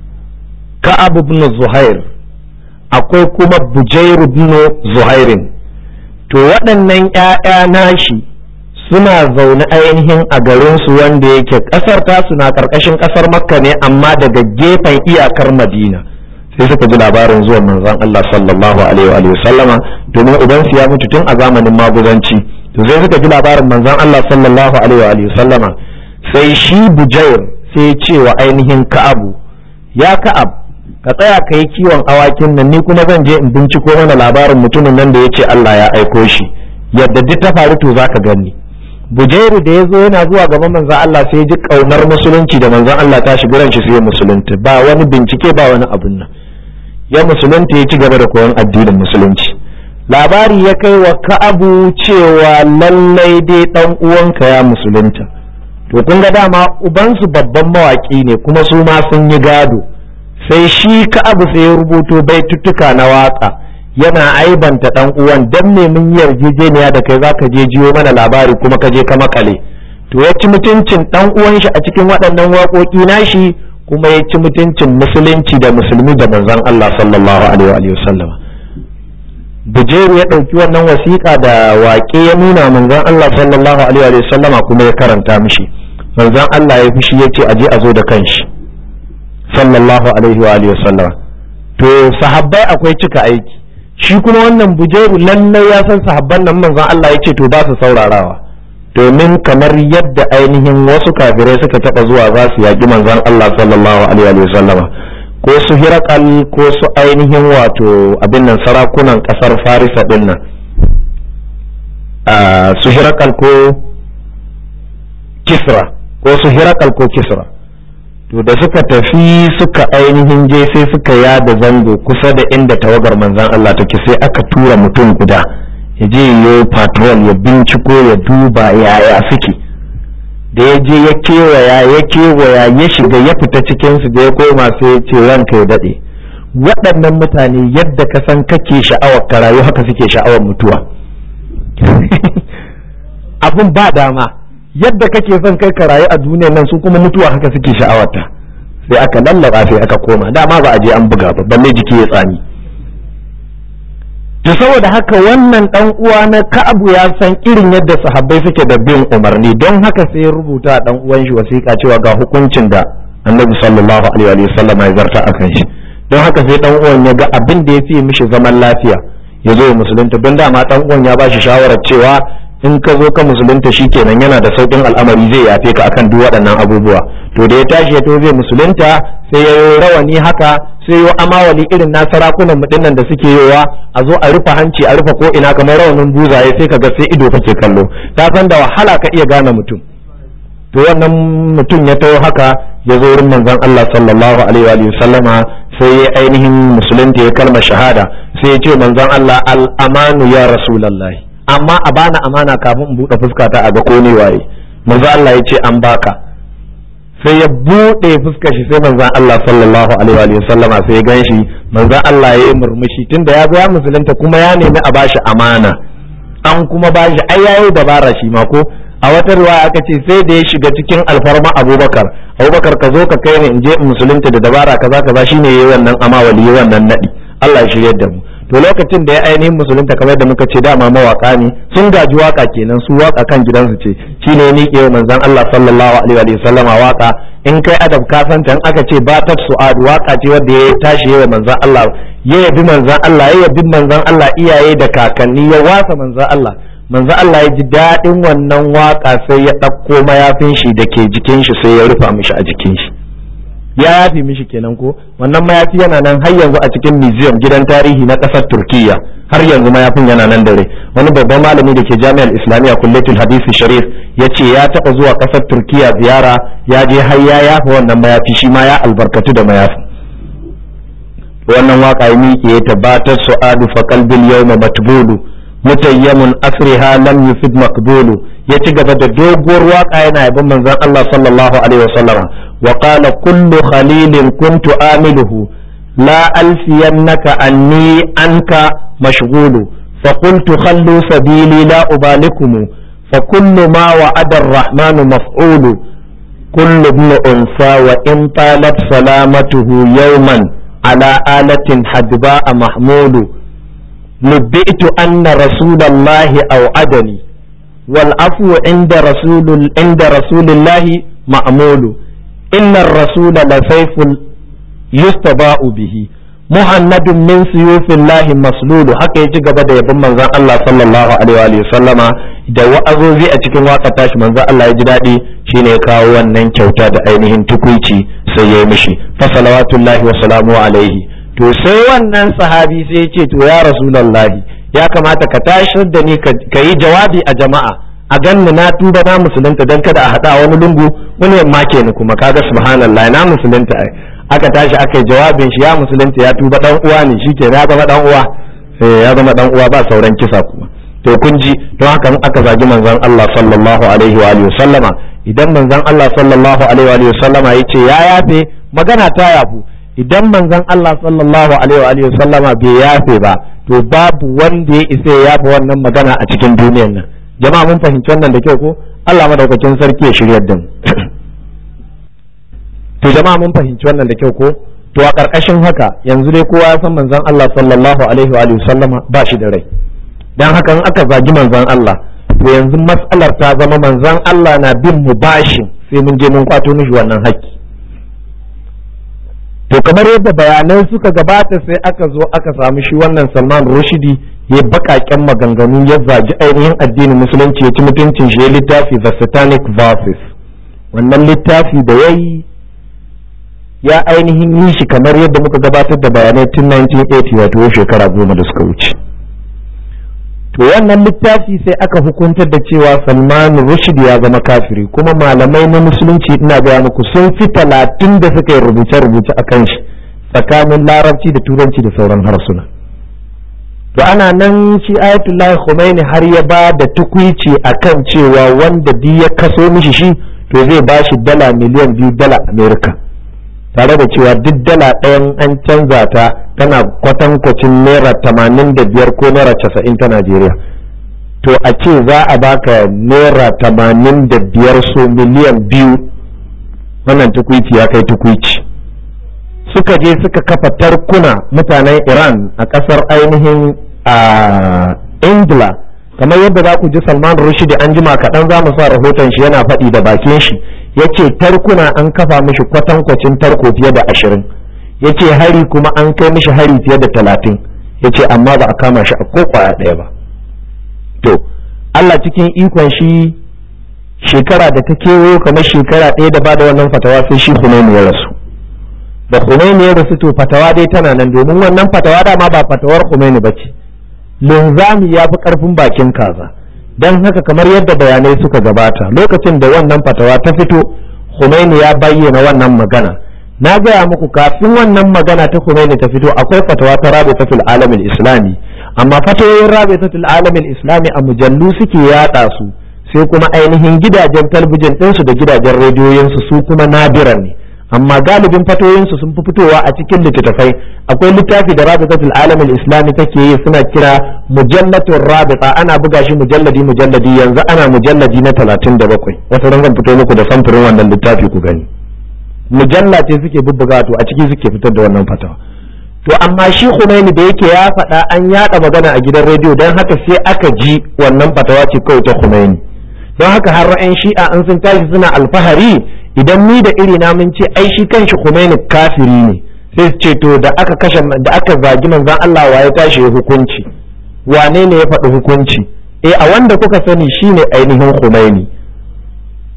ka'abu ibn zuhair akwai kuma bujair ibn zuhairin to waɗannan ƴaƴa nashi suna zaune ainihin a garinsu wanda yake ƙasar tasu na ƙarƙashin ƙasar makka ne amma daga gefen iyakar madina sai suka ji labarin zuwan manzon Allah sallallahu alaihi wa sallama domin uban su ya mutu tun a zamanin maguzanci to sai suka ji labarin manzon Allah sallallahu alaihi wa sallama sai shi bujair sai ce wa ainihin ka'abu ya ka'ab ka tsaya ka yi kiwon awakin nan ni kuma zan je in binciko mana labarin mutumin nan da ya ce Allah ya aiko shi yadda duk ta faru to zaka gani bujairu da ya zo yana zuwa gaban manzon Allah sai ji kaunar musulunci da manzon Allah ta shiga ran shi sai musulunta ba wani bincike ba wani abun nan ya musulunta ya ci gaba da koyon addinin musulunci labari ya kai wa ka'abu cewa lallai dai dan uwanka ya musulunta to kun ga dama ubansu babban mawaki ne kuma su ma sun yi gado sai shi ka'abu sai ya rubuto baituttuka na waka yana aibanta dan uwan dan me mun yi yarjejeniya da kai zaka je jiyo mana labari kuma ka je ka makale to ya ci mutuncin dan uwan shi a cikin waɗannan waƙoƙi nashi kuma ya ci mutuncin musulunci da musulmi da manzon Allah sallallahu alaihi wa sallam Bujeru ya ɗauki wannan wasiƙa da waƙe ya nuna manzon Allah sallallahu alaihi wa sallama kuma ya karanta mishi manzon Allah ya fushi ya ce aje a zo da kanshi sallallahu alaihi wa sallama to sahabbai akwai cika aiki shi kuma wannan bujeru lallai ya san sahabban nan manzon Allah ya ce to ba su saurarawa domin kamar yadda ainihin wasu kafirai suka taba zuwa za su yaƙi manzon Allah sallallahu alaihi wa sallama ko su hirakal ko su ainihin wato abin nan sarakunan kasar farisa din nan su hirakal ko kisra ko su hirakal ko kisra to da suka tafi suka ainihin je sai suka yada zango kusa da inda tawagar manzan Allah take sai aka tura mutum guda ya je yi patrol ya binciko ya duba yaya suke da ya je ya kewaya ya kewaya ya shiga ya fita cikinsu da ya koma sai ya ce ranka ya daɗe waɗannan mutane yadda ka san kake sha'awar ka rayu haka suke sha'awar mutuwa abin ba dama yadda kake son kai ka rayu a duniyar nan su kuma mutuwa haka suke sha'awarta sai aka lallaba sai aka koma dama ba a je an buga ba balle jiki ya tsami to saboda haka wannan dan uwa na Ka'abu ya san irin yadda sahabbai suke da bin umarni don haka sai ya rubuta dan uwan shi wasiƙa cewa ga hukuncin da Annabi sallallahu alaihi wa sallam ya zarta akan shi don haka sai dan uwan ya ga abin da ya fi mishi zaman lafiya ya zo musulunta don dama dan uwan ya ba shi shawarar cewa in ka zo ka musulunta kenan yana da saukin al'amari zai yafe ka akan duk waɗannan abubuwa to da ya tashi ya to zai musulunta sai ya yi rawani haka sai yi amawali irin na sarakunan mu da suke yowa a zo a rufe hanci a rufe ko ina kamar rawanin buzaye sai ka ga sai ido kake kallo ta san da wahala ka iya gane mutum to wannan mutum ya taho haka ya zo wurin manzon Allah sallallahu alaihi wa sallama sai ya ainihin musulunta ya kalmar shahada sai ya ce manzon Allah al-amanu ya rasulullahi amma a bana amana kafin in buɗe fuskata a ga ko ne waye manzo Allah ya ce an baka sai ya buɗe fuskar shi sai manzon Allah sallallahu alaihi wa sallama sai ya gan shi manzon Allah ya yi murmushi tunda ya ga ya musulunta kuma ya nemi a bashi amana an kuma bashi ai yayi dabara shi ma ko a wata riwaya aka ce sai da ya shiga cikin alfarma Abubakar Abubakar ka zo ka kai ni in je in musulunta da dabara kaza kaza shine yayi wannan amawali yayi wannan nadi Allah ya shiryar da mu to lokacin da ya ainihin musulunta kamar da muka ce dama mawaka ne sun gaji waka kenan su waka kan gidansu ce shine ni ke manzon Allah sallallahu alaihi wa sallama waka in kai adab ka san in aka ce batat su'ad waka ce wanda ya tashi yawa manzon Allah ya yabi manzon Allah ya yabi manzon Allah iyaye da kakanni ya wasa manzon Allah manzon Allah ya ji daɗin wannan waka sai ya ɗauko mayafin shi da ke jikin shi sai ya rufa mishi a jikin shi ya yafe mishi kenan ko wannan mayafi yana nan har yanzu a cikin museum gidan tarihi na ƙasar turkiya har yanzu mayafin yana nan dare wani babban malami da ke jami'ar islamiyya kullatul hadisi sharif ya ce ya taɓa zuwa ƙasar turkiya ziyara ya je har ya yafa wannan mayafi shi ma ya albarkatu da mayafin wannan waka ya miƙe ya tabbatar su'adu fa qalbil yawma matbulu mutayyamun asriha lam yufid maqbulu ya ci gaba da doguwar waka yana yabon manzon Allah sallallahu alaihi wasallama wa qala kullu khalilin kuntu amiluhu la alfiyannaka anni anka mashghulu fa qultu khallu sabili la ubalikum fa kullu ma wa'ada ar-rahmanu maf'ulu kullu ibn unsa wa in talat salamatuhu yawman ala alatin hadba'a mahmulu نبئت أن رسول الله أوعدني والعفو عند رسول عند رسول الله مأمول إن الرسول لسيف يستضاء به مهند من سيوف الله مسلول haka ya ci gaba da yabon manzon Allah sallallahu alaihi wa sallama da wa'azozi a cikin waka tashi manzon Allah ya ji daɗi shine ya kawo wannan kyauta da ainihin tukuici sai ya yi mishi fa salawatullahi wa salamu alaihi to sai wannan sahabi sai ya ce to ya rasulallahi ya kamata ka tashar da ni ka yi jawabi a jama'a a ganni na tuba na musulunta don kada a haɗa wani lungu wani yamma ke ni kuma kaga subhanallah na musulunta ai aka tashi aka yi jawabin shi ya musulunta ya tuba dan uwa ne shi ke ya zama dan uwa ya zama dan uwa ba sauran kisa kuma to kun ji don haka in aka zagi manzon Allah sallallahu alaihi wa alihi sallama idan manzon Allah sallallahu alaihi wa sallama yace ya yafe magana ta yafu idan manzon Allah sallallahu alaihi wa sallama bai yafe ba to babu wanda ya isa ya yafe wannan magana a cikin duniyar nan jama'a mun fahimci wannan da kyau ko Allah madaukakin sarki ya shiryar da mu to jama'a mun fahimci wannan da kyau ko to a karkashin haka yanzu dai kowa ya san manzon Allah sallallahu alaihi wa sallama ba shi da rai dan haka in aka zagi manzon Allah to yanzu mas'alar ta zama manzon Allah na bin mu bashin sai mun je mun kwato mishi wannan haƙƙi to kamar yadda bayanai suka gabata sai aka zo aka samu shi wannan salman rushidi ya bakaken maganganu ya zagi ainihin addinin musulunci ya ci mutuncin shi ya littafi the satanic verses wannan littafi da ya yi ya ainihin yi shi kamar yadda muka gabatar da bayanai tun 1980 wato shekara goma da suka wuce to wannan littafi sai aka hukuntar da cewa salman rushd ya zama kafiri kuma malamai na musulunci ina gaya muku sun fi talatin da suka yi rubuce-rubuce a kan shi tsakanin larabci da turanci da sauran harsuna to ana nan shi ayatollah khomeini har ya ba da tukwici akan cewa wanda di ya kaso mishi shi to zai ba shi dala miliyan biyu dala amerika tare da cewa duk dala ɗayan an canza ta tana kwatankwacin naira tamanin da biyar ko naira casa'in ta najeriya to a ce za a baka naira tamanin da biyar so miliyan biyu wannan tukwici ya kai tukwici suka je suka kafa tarkuna mutanen iran a ƙasar ainihin a ingila kamar yadda za ku ji salman rushdi an jima kaɗan za mu sa rahoton shi yana faɗi da bakin shi yace tarkuna an kafa mishi kwatankwacin tarko fiye da ashirin yace hari kuma an kai mishi hari fiye da talatin yace amma ba a kama shi a ko kwaya ɗaya ba to Allah cikin ikon shi shekara da ta kewayo kamar shekara ɗaya da bada wannan fatawa sai shi Khomeini ya rasu da Khomeini ya rasu to fatawa dai tana nan domin wannan fatawa dama ba fatawar Khomeini ba ce linzami ya fi ƙarfin bakin kaza don haka kamar yadda bayanai suka gabata lokacin da wannan fatawa ta fito Khomeini ya bayyana wannan magana na gaya muku kafin wannan magana ta Khomeini ta fito akwai fatawa ta Rabitatul Alamin Islami amma fatawoyin Rabitatul Alamin Islami a mujallu suke yada su sai kuma ainihin gidajen talbijin ɗinsu da gidajen rediyoyinsu su kuma nadiran ne amma galibin fatoyinsu sun fi fitowa a cikin littattafai akwai littafi da rabitatul alamin islami take yi suna kira mujallatun rabita ana buga shi mujalladi mujalladi yanzu ana mujalladi na talatin da bakwai wata zan fito muku da samfurin wannan littafi ku gani mujalla ce suke bubbuga to a ciki suke fitar da wannan fatawa to amma shi Khomeini da yake ya faɗa an yaɗa magana a gidan rediyo don haka sai aka ji wannan fatawa ce kawai ta Khomeini don haka har ra'ayin shi'a an sun tashi suna alfahari idan ni da iri na mun ce ai shi kanshi Khomeini kafiri ne sai su ce to da aka kashe da aka zagi manzon Allah wa ya tashi ya hukunci wane ne ya faɗi hukunci eh a wanda kuka sani shine ainihin Khomeini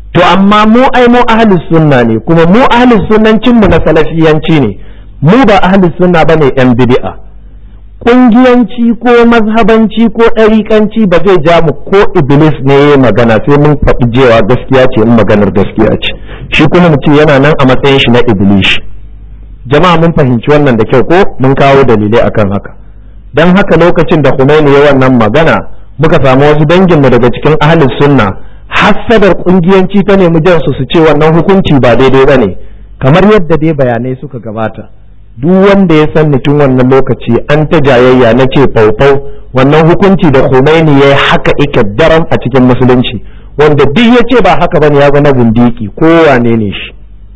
to amma mu ai mu ahlus sunna ne kuma mu ahlus sunnancin mu na salafiyanci ne mu ba ahlus sunna bane yan bid'a kungiyanci ko mazhabanci ko ɗariƙanci ba zai ja mu ko iblis ne ya magana sai mun faɗi jewa gaskiya ce in maganar gaskiya ce shi kuma mutum yana nan a matsayin shi na iblis jama'a mun fahimci wannan da kyau ko mun kawo dalilai akan haka dan haka lokacin da Khomeini ya wannan magana muka samu wasu danginmu daga cikin ahlus sunna hassadar kungiyanci ta nemi jan su su ce wannan hukunci ba daidai bane kamar yadda dai bayanai suka gabata duk wanda ya san tun wannan lokaci an ta jayayya na ce faufau wannan hukunci da Khomeini ya haka ike daram a cikin musulunci wanda duk ya ce ba haka bane ya zama bindiki ko wane ne shi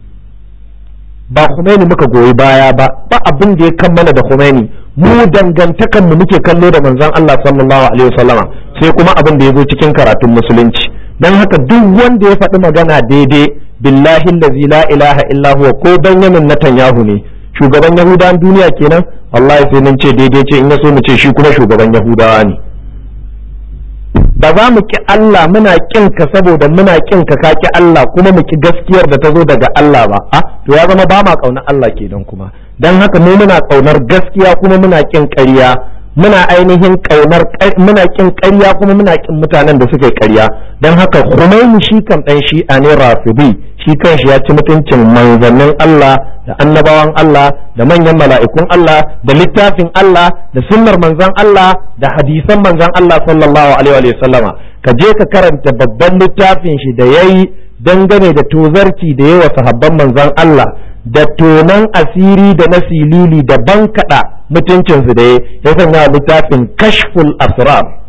ba Khomeini muka goyi baya ba ba abin da ya kammala da Khomeini mu dangantakan mu muke kallo da manzon Allah sallallahu alaihi wasallama sai kuma abin da ya zo cikin karatun musulunci dan haka duk wanda ya faɗi magana daidai billahi allazi la ilaha illa huwa ko Benjamin Netanyahu ne shugaban Yahudawan duniya kenan wallahi sai nan ce daidai ce in ya so mu ce shi kuma shugaban Yahudawa ne ba za mu ki Allah muna kin ka saboda muna kin ka ka ki Allah kuma mu ki gaskiyar da ta zo daga Allah ba a to ya zama ba ma kaunar Allah kenan kuma dan haka mu muna kaunar gaskiya kuma muna kin ƙarya muna ainihin kaunar muna kin ƙarya kuma muna kin mutanen da suka yi ƙarya dan haka Khomeini shi kan dan shi'a ne Rafidi shi kanshi ya ci mutuncin manzannin Allah da annabawan Allah da manyan mala'ikun Allah da littafin Allah da sunnar manzan Allah da hadisan manzan Allah sallallahu alaihi wa sallama ka je ka karanta babban littafin shi da yayi dangane da tozarci da yawa sahabban manzan Allah da tonan asiri da na silili da bankaɗa mutuncinsu da ya sanya littafin kashful asrar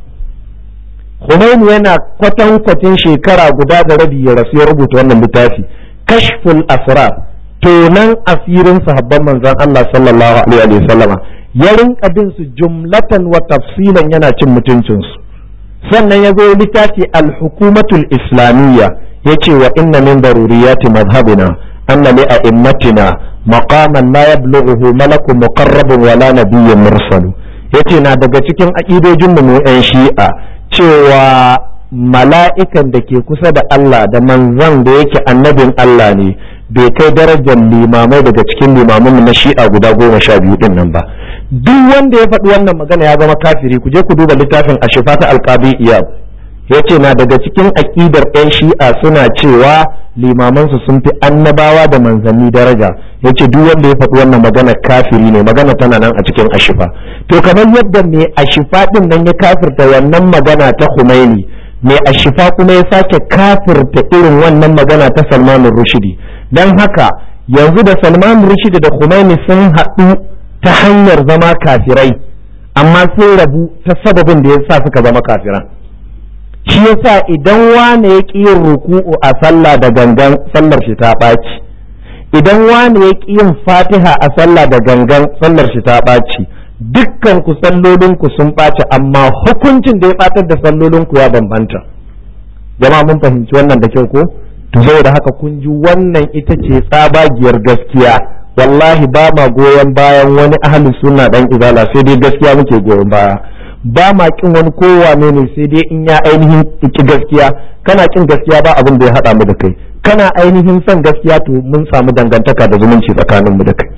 Khomeini yana kwatankwacin shekara guda da rabi ya rasu ya rubuta wannan littafi kashful asrar tonan asirin sahabban manzan Allah sallallahu alaihi wa sallama ya rinka bin su jumlatan wa tafsilan yana cin mutuncinsu sannan ya zo littafi al-hukumatul islamiyya yace wa inna min daruriyati madhhabina anna li a'immatina maqaman la yablughuhu malakun muqarrabun wala nabiyyun mursalu yace na daga cikin aqidojin mu yan shi'a cewa mala'ikan da ke kusa da Allah da manzan da yake annabin Allah ne bai kai darajar limamai daga cikin limamin na shi'a guda goma sha biyu din nan ba duk wanda ya faɗi wannan magana ya zama kafiri ku je ku duba littafin ashifa ta alqabi iyab ya ce na daga cikin aƙidar 'yan shi'a suna cewa limamansu sun fi annabawa da manzanni daraja ya ce duk wanda ya faɗi wannan magana kafiri ne magana tana nan a cikin ashifa to kamar yadda mai ashifa ɗin nan ya kafirta wannan magana ta Khomeini mai ashifa kuma ya sake kafirta irin wannan magana ta Salman Rushdi don haka yanzu da Salman Rushdi da Khomeini sun haɗu ta hanyar zama kafirai amma sun rabu ta sababin da ya sa suka zama kafiran shi yasa idan wane ya ƙi yin ruku'u a sallah da gangan sallar shi ta ɓaci idan wane ya ƙi yin fatiha a sallah da gangan sallar shi ta ɓaci dukkan ku sallolin ku sun ɓaci amma hukuncin da ya ɓatar da sallolin ku ya bambanta jama'a mun fahimci wannan da kyau ko to saboda haka kun ji wannan ita ce tsabagiyar gaskiya wallahi ba ma goyon bayan wani ahli sunna dan izala sai dai gaskiya muke goyon baya ba ma kin wani kowane ne sai dai in ya ainihin ki gaskiya kana kin gaskiya ba abin da ya haɗa mu da kai kana ainihin son gaskiya to mun samu dangantaka da zumunci tsakanin mu da kai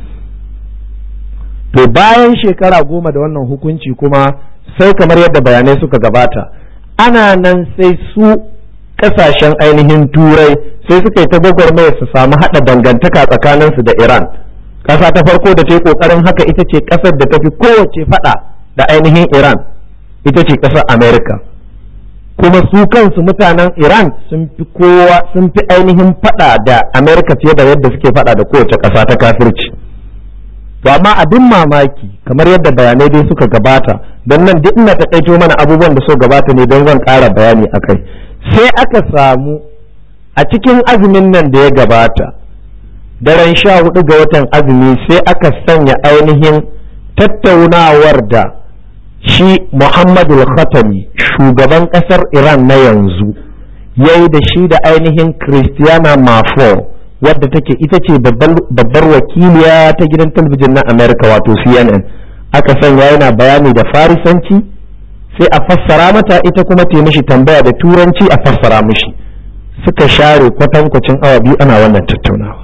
to bayan shekara goma da wannan hukunci kuma sai kamar yadda bayanai suka gabata ana nan sai su kasashen ainihin turai sai suka yi ta gwagwarmaya su samu haɗa dangantaka tsakaninsu da iran ƙasa ta farko da ta yi ƙoƙarin haka ita ce ƙasar da ta fi kowace faɗa da ainihin iran ita ce ƙasar america kuma su kansu mutanen iran sun fi kowa sun fi ainihin faɗa da america fiye da yadda suke faɗa da kowace ƙasa ta kafirci to amma abin mamaki kamar yadda bayanai dai suka gabata don nan duk ina taƙaito mana abubuwan da suka gabata ne don zan ƙara bayani a kai sai aka samu a cikin azumin nan da ya gabata daren sha hudu ga watan azumi sai aka sanya ainihin tattaunawar da shi Muhammadu Khatami shugaban ƙasar Iran na yanzu ya yi da shi da ainihin Christiana Mafo wadda take ita ce babbar wakiliya ta gidan talabijin na Amerika wato CNN aka sanya yana bayani da farisanci sai a fassara mata ita kuma ta mishi tambaya da turanci a fassara mishi suka share kwatankwacin awa biyu ana wannan tattaunawa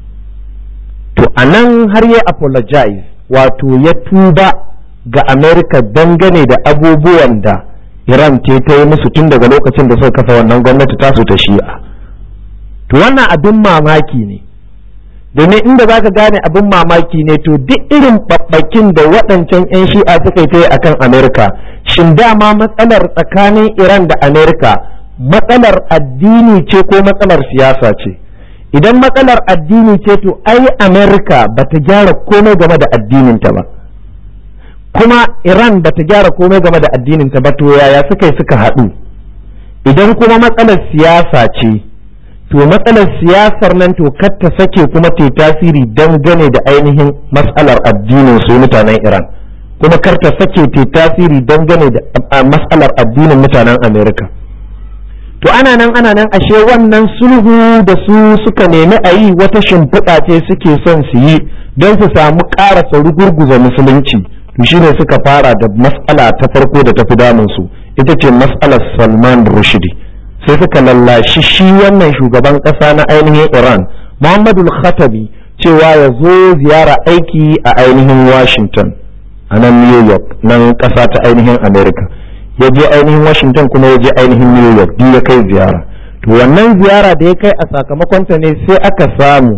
to a nan har ya apologize wato ya tuba ga america dangane da abubuwan da iran ce ta yi musu tun daga lokacin da suka kafa wannan gwamnati tasu ta shi'a to wannan abin mamaki ne domin inda za ka gane abin mamaki ne to duk irin babbakin da waɗancan 'yan shi'a suka yi ta yi akan amerika shin dama matsalar tsakanin iran da amerika matsalar addini ce ko matsalar siyasa ce idan matsalar addini ce to ai amerika ba ta gyara komai game da addininta ba kuma iran ba ta gyara komai game da addininta ba to yaya suka yi suka haɗu idan kuma matsalar siyasa ce to matsalar siyasar nan to kar ta sake kuma ta tasiri dangane da ainihin matsalar addinin su mutanen Iran kuma kar ta sake ta tasiri dangane da matsalar addinin mutanen Amerika to ana nan ana nan ashe wannan sulhu da su suka nemi a yi wata shimfiɗa ce suke son su yi don su samu ƙarasa rugurguza musulunci to shine suka fara da matsala ta farko da ta fi damun su ita ce matsalar Salman Rushdie sai suka lallashi shi wannan shugaban ƙasa na ainihin iran muhammadu khatabi cewa ya zo ziyara aiki a ainihin washington a nan new york nan ƙasa ta ainihin america ya je ainihin washington kuma ya je ainihin new york duk ya kai ziyara to wannan ziyara da ya kai a sakamakonta ne sai aka samu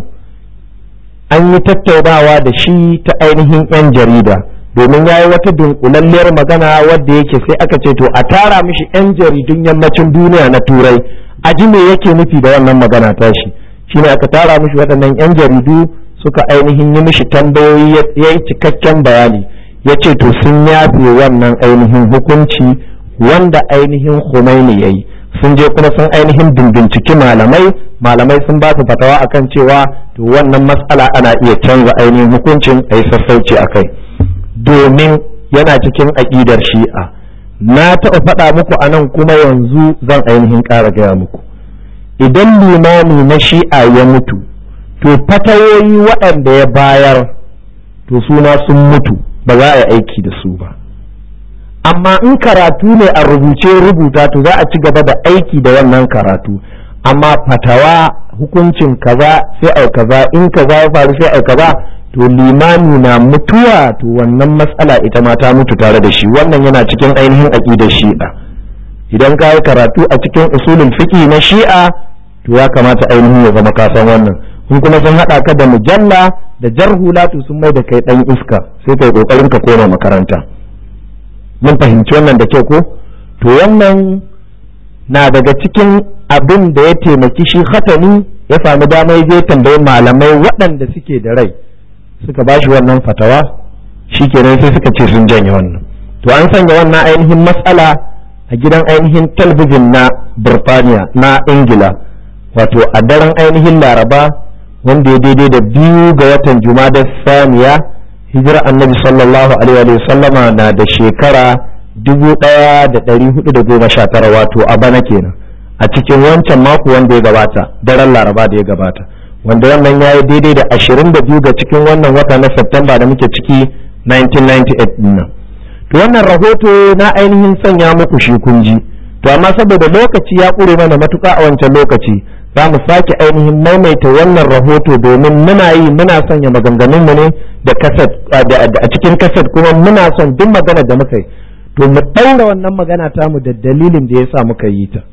an yi tattaunawa da shi ta ainihin 'yan jarida domin ya yi wata dunkulalliyar magana wadda yake sai aka ce to a tara mishi 'yan jaridun yammacin duniya na turai a ji me yake nufi da wannan magana tashi shine aka tara mishi waɗannan 'yan jaridu suka ainihin yi mishi tambayoyi ya yi cikakken bayani ya ce to sun yafe wannan ainihin hukunci wanda ainihin Khomeini ya yi sun je kuma sun ainihin binciki malamai malamai sun ba su fatawa akan cewa to wannan matsala ana iya canza ainihin hukuncin a yi sassauci a kai domin yana cikin aƙidar shi'a na taɓa faɗa muku a nan kuma yanzu zan ainihin ƙara gaya muku idan limami na shi'a ya mutu to fatawoyi waɗanda ya bayar to suna sun mutu ba za a yi aiki da su ba amma in karatu ne a rubuce rubuta to za a ci gaba da aiki da wannan karatu amma fatawa hukuncin kaza sai au kaza in kaza ya faru sai au kaza to limami na mutuwa to wannan matsala ita ma ta mutu tare da shi wannan yana cikin ainihin aqidar shi'a idan ka yi karatu a cikin usulul fiqh na shi'a to ya kamata ainihin ya zama kasan wannan in kuma sun hada ka da mujalla da jarhula to sun mai da kai dan iska sai kai kokarin ka koma makaranta mun fahimci wannan da kyau ko to wannan na daga cikin abin da ya taimaki shi hatani ya sami damar je tambayi malamai waɗanda suke da rai suka ba shi wannan fatawa shi kenan sai suka ce sun janye wannan to an sanya wannan ainihin matsala a gidan ainihin talbijin na birtaniya na ingila wato a daren ainihin laraba wanda ya daidai da biyu ga watan da saniya hijira annabi sallallahu alaihi wa sallama na da shekara dubu ɗaya da ɗari hudu da goma sha tara wato a bana kenan a cikin wancan mako wanda ya gabata daren laraba da ya gabata wanda wannan ya yi daidai da ashirin da biyu ga cikin wannan wata na Septemba da muke ciki 1998 nan to wannan rahoto na ainihin sanya muku shi kunji to amma saboda lokaci ya ƙure mana matuƙa a wancan lokaci za mu sake ainihin maimaita wannan rahoto domin muna yi muna sanya maganganunmu ne da kaset a cikin kaset kuma muna son duk magana da muka yi to mu ɗaura wannan magana tamu da dalilin da ya sa muka yi ta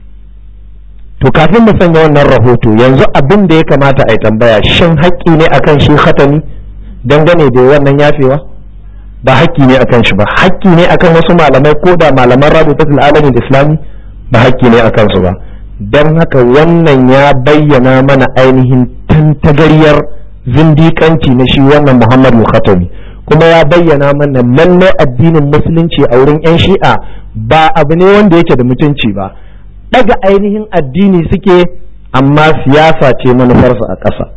to kafin mu sanya wannan rahoto yanzu abin da ya kamata a yi tambaya shin haƙƙi ne akan shi khatami dangane da wannan yafewa ba haƙƙi ne akan shi ba haƙƙi ne akan wasu malamai ko da malaman rabitatul alamin islami ba haƙƙi ne akan su ba don haka wannan ya bayyana mana ainihin tantagaryar zindiƙanci na shi wannan muhammadu khatami kuma ya bayyana mana lallai addinin musulunci a wurin 'yan shi'a ba abu ne wanda yake da mutunci ba daga ainihin addini suke amma siyasa ce manufarsu a ƙasa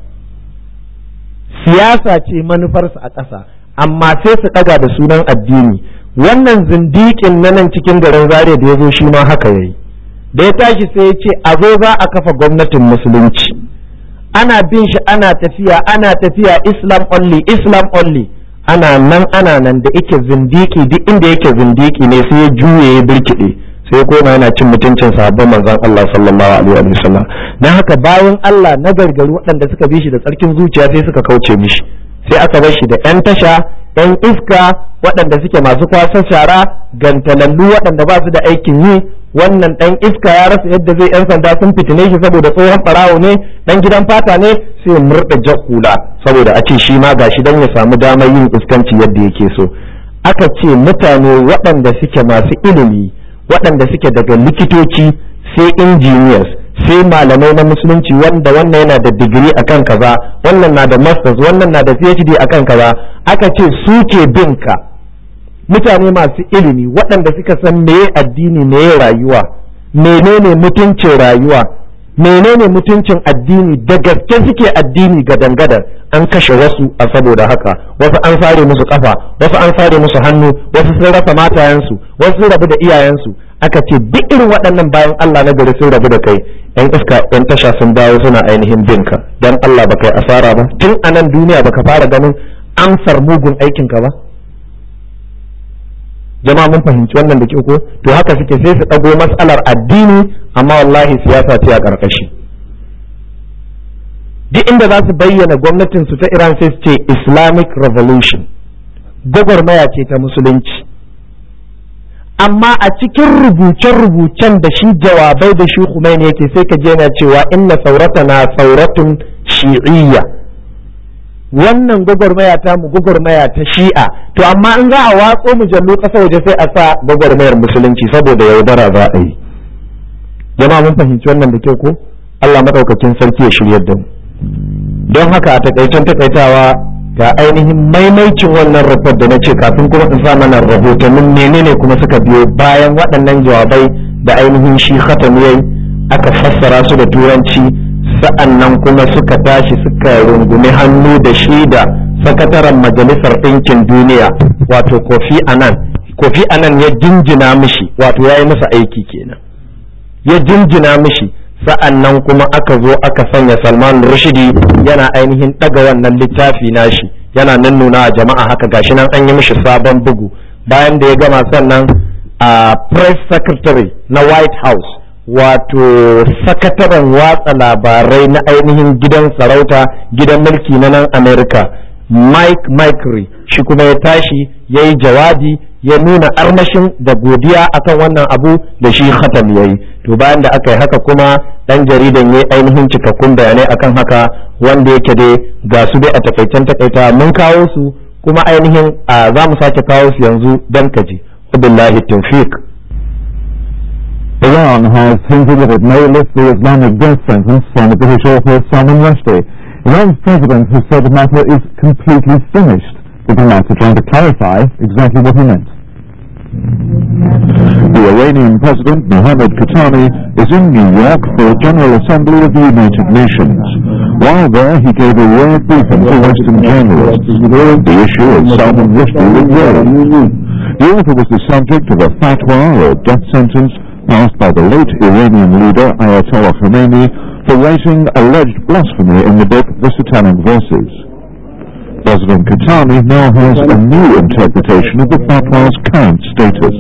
siyasa ce manufarsu a ƙasa amma sai su ɗaga da sunan addini wannan zindiƙin na nan cikin garin zare da ya zo shi ma haka yayi da ya tashi sai ya ce a zo za a kafa gwamnatin musulunci ana bin shi ana tafiya ana tafiya islam only islam only ana nan ana nan da yake zindiki duk inda yake zindiki ne sai ya juye ya birkiɗe sai koma yana cin mutuncin sahabban manzon Allah sallallahu alaihi wa sallam dan haka bayan Allah na gargaru waɗanda suka bi shi da tsarkin zuciya sai suka kauce mishi sai aka bar shi da yan tasha yan iska waɗanda suke masu kwasa shara gantalallu waɗanda ba su da aikin yi wannan ɗan iska ya rasa yadda zai yan sanda sun fitine shi saboda tsohon ɓarawo ne ɗan gidan fata ne sai murɗa jakula saboda a ce shi ma gashi dan ya samu damar yin iskanci yadda yake so aka ce mutane waɗanda suke masu ilimi waɗanda suke daga likitoci sai engineers sai malamai na musulunci wanda wannan yana da digiri akan kaza wannan na da masters wannan na da phd akan kaza aka ce su ke bin ka mutane masu ilimi waɗanda suka san meye addini meye rayuwa menene mutuncin rayuwa menene mutuncin addini da gaske suke addini ga dangadar an kashe wasu a saboda haka wasu an sare musu kafa wasu an sare musu hannu wasu sun rasa matayensu wasu sun rabu da iyayensu aka ce duk irin waɗannan bayan Allah na gari sun rabu da kai yan iska yan tasha sun dawo suna ainihin binka dan Allah ba kai asara ba tun a nan duniya baka fara ganin amsar mugun aikinka ba jama'a mun fahimci wannan da ke ko to haka suke sai su ɗago matsalar addini amma wallahi siyasa ce a ƙarƙashi duk inda za su bayyana gwamnatin su ta Iran sai su ce Islamic Revolution gwagwarmaya ce ta musulunci amma a cikin rubuce-rubucen da shi jawabai da shi Khomeini yake sai ka je na cewa inna sauratana sauratun shi'iyya wannan gwagwarmaya ta mu gwagwarmaya ta shi'a to amma in za a watso mujallu ƙasa waje sai a sa gwagwarmayar musulunci saboda yaudara za a yi jama'a mun fahimci wannan da kyau ko Allah madaukakin sarki ya shiryar da mu don haka a takaicen takaitawa ga ainihin maimaicin wannan rufar da na ce kafin kuma in sa mana rahotannin menene kuma suka biyo bayan waɗannan jawabai da ainihin shi khatam yayi aka fassara su da turanci sa'an nan kuma suka tashi suka rungumi hannu da shi da sakataren majalisar ɗinkin duniya wato kofi anan kofi anan ya jinjina mishi wato ya yi masa aiki kenan ya jinjina mishi sa'an nan kuma aka zo aka sanya salman rushidi yana ainihin ɗaga wannan littafi nashi yana nan nuna a jama'a haka gashi nan an yi mishi sabon bugu bayan da ya gama sannan a press secretary na white house wato sakataren watsa labarai na ainihin gidan sarauta gidan mulki na nan america mike mikery shi kuma ya tashi ya yi jawabi ya nuna armashin da godiya akan wannan abu da shi khatam ya yi to bayan da aka yi haka kuma dan jaridan ya ainihin cikakkun bayanai akan haka wanda yake dai ga su dai a takaicen takaita mun kawo su kuma ainihin za mu sake kawo su yanzu dan kaji billahi tawfiq Iran has hinted that it may lift the Islamic death sentence on the British author Salman Rushdie. Iran's president has said the matter is completely finished. Diplomats are trying to clarify exactly what he meant. The Iranian President Mohammad Khatami is in New York for the General Assembly of the United Nations. While there, he gave a rare briefing to Western journalists. The issue of Salman Rushdie was raised. The author was the subject of a fatwa or death sentence passed by the late Iranian leader Ayatollah Khomeini for writing alleged blasphemy in the book The Satanic Verses. President Khatami now has a new interpretation of the fatwa's current status.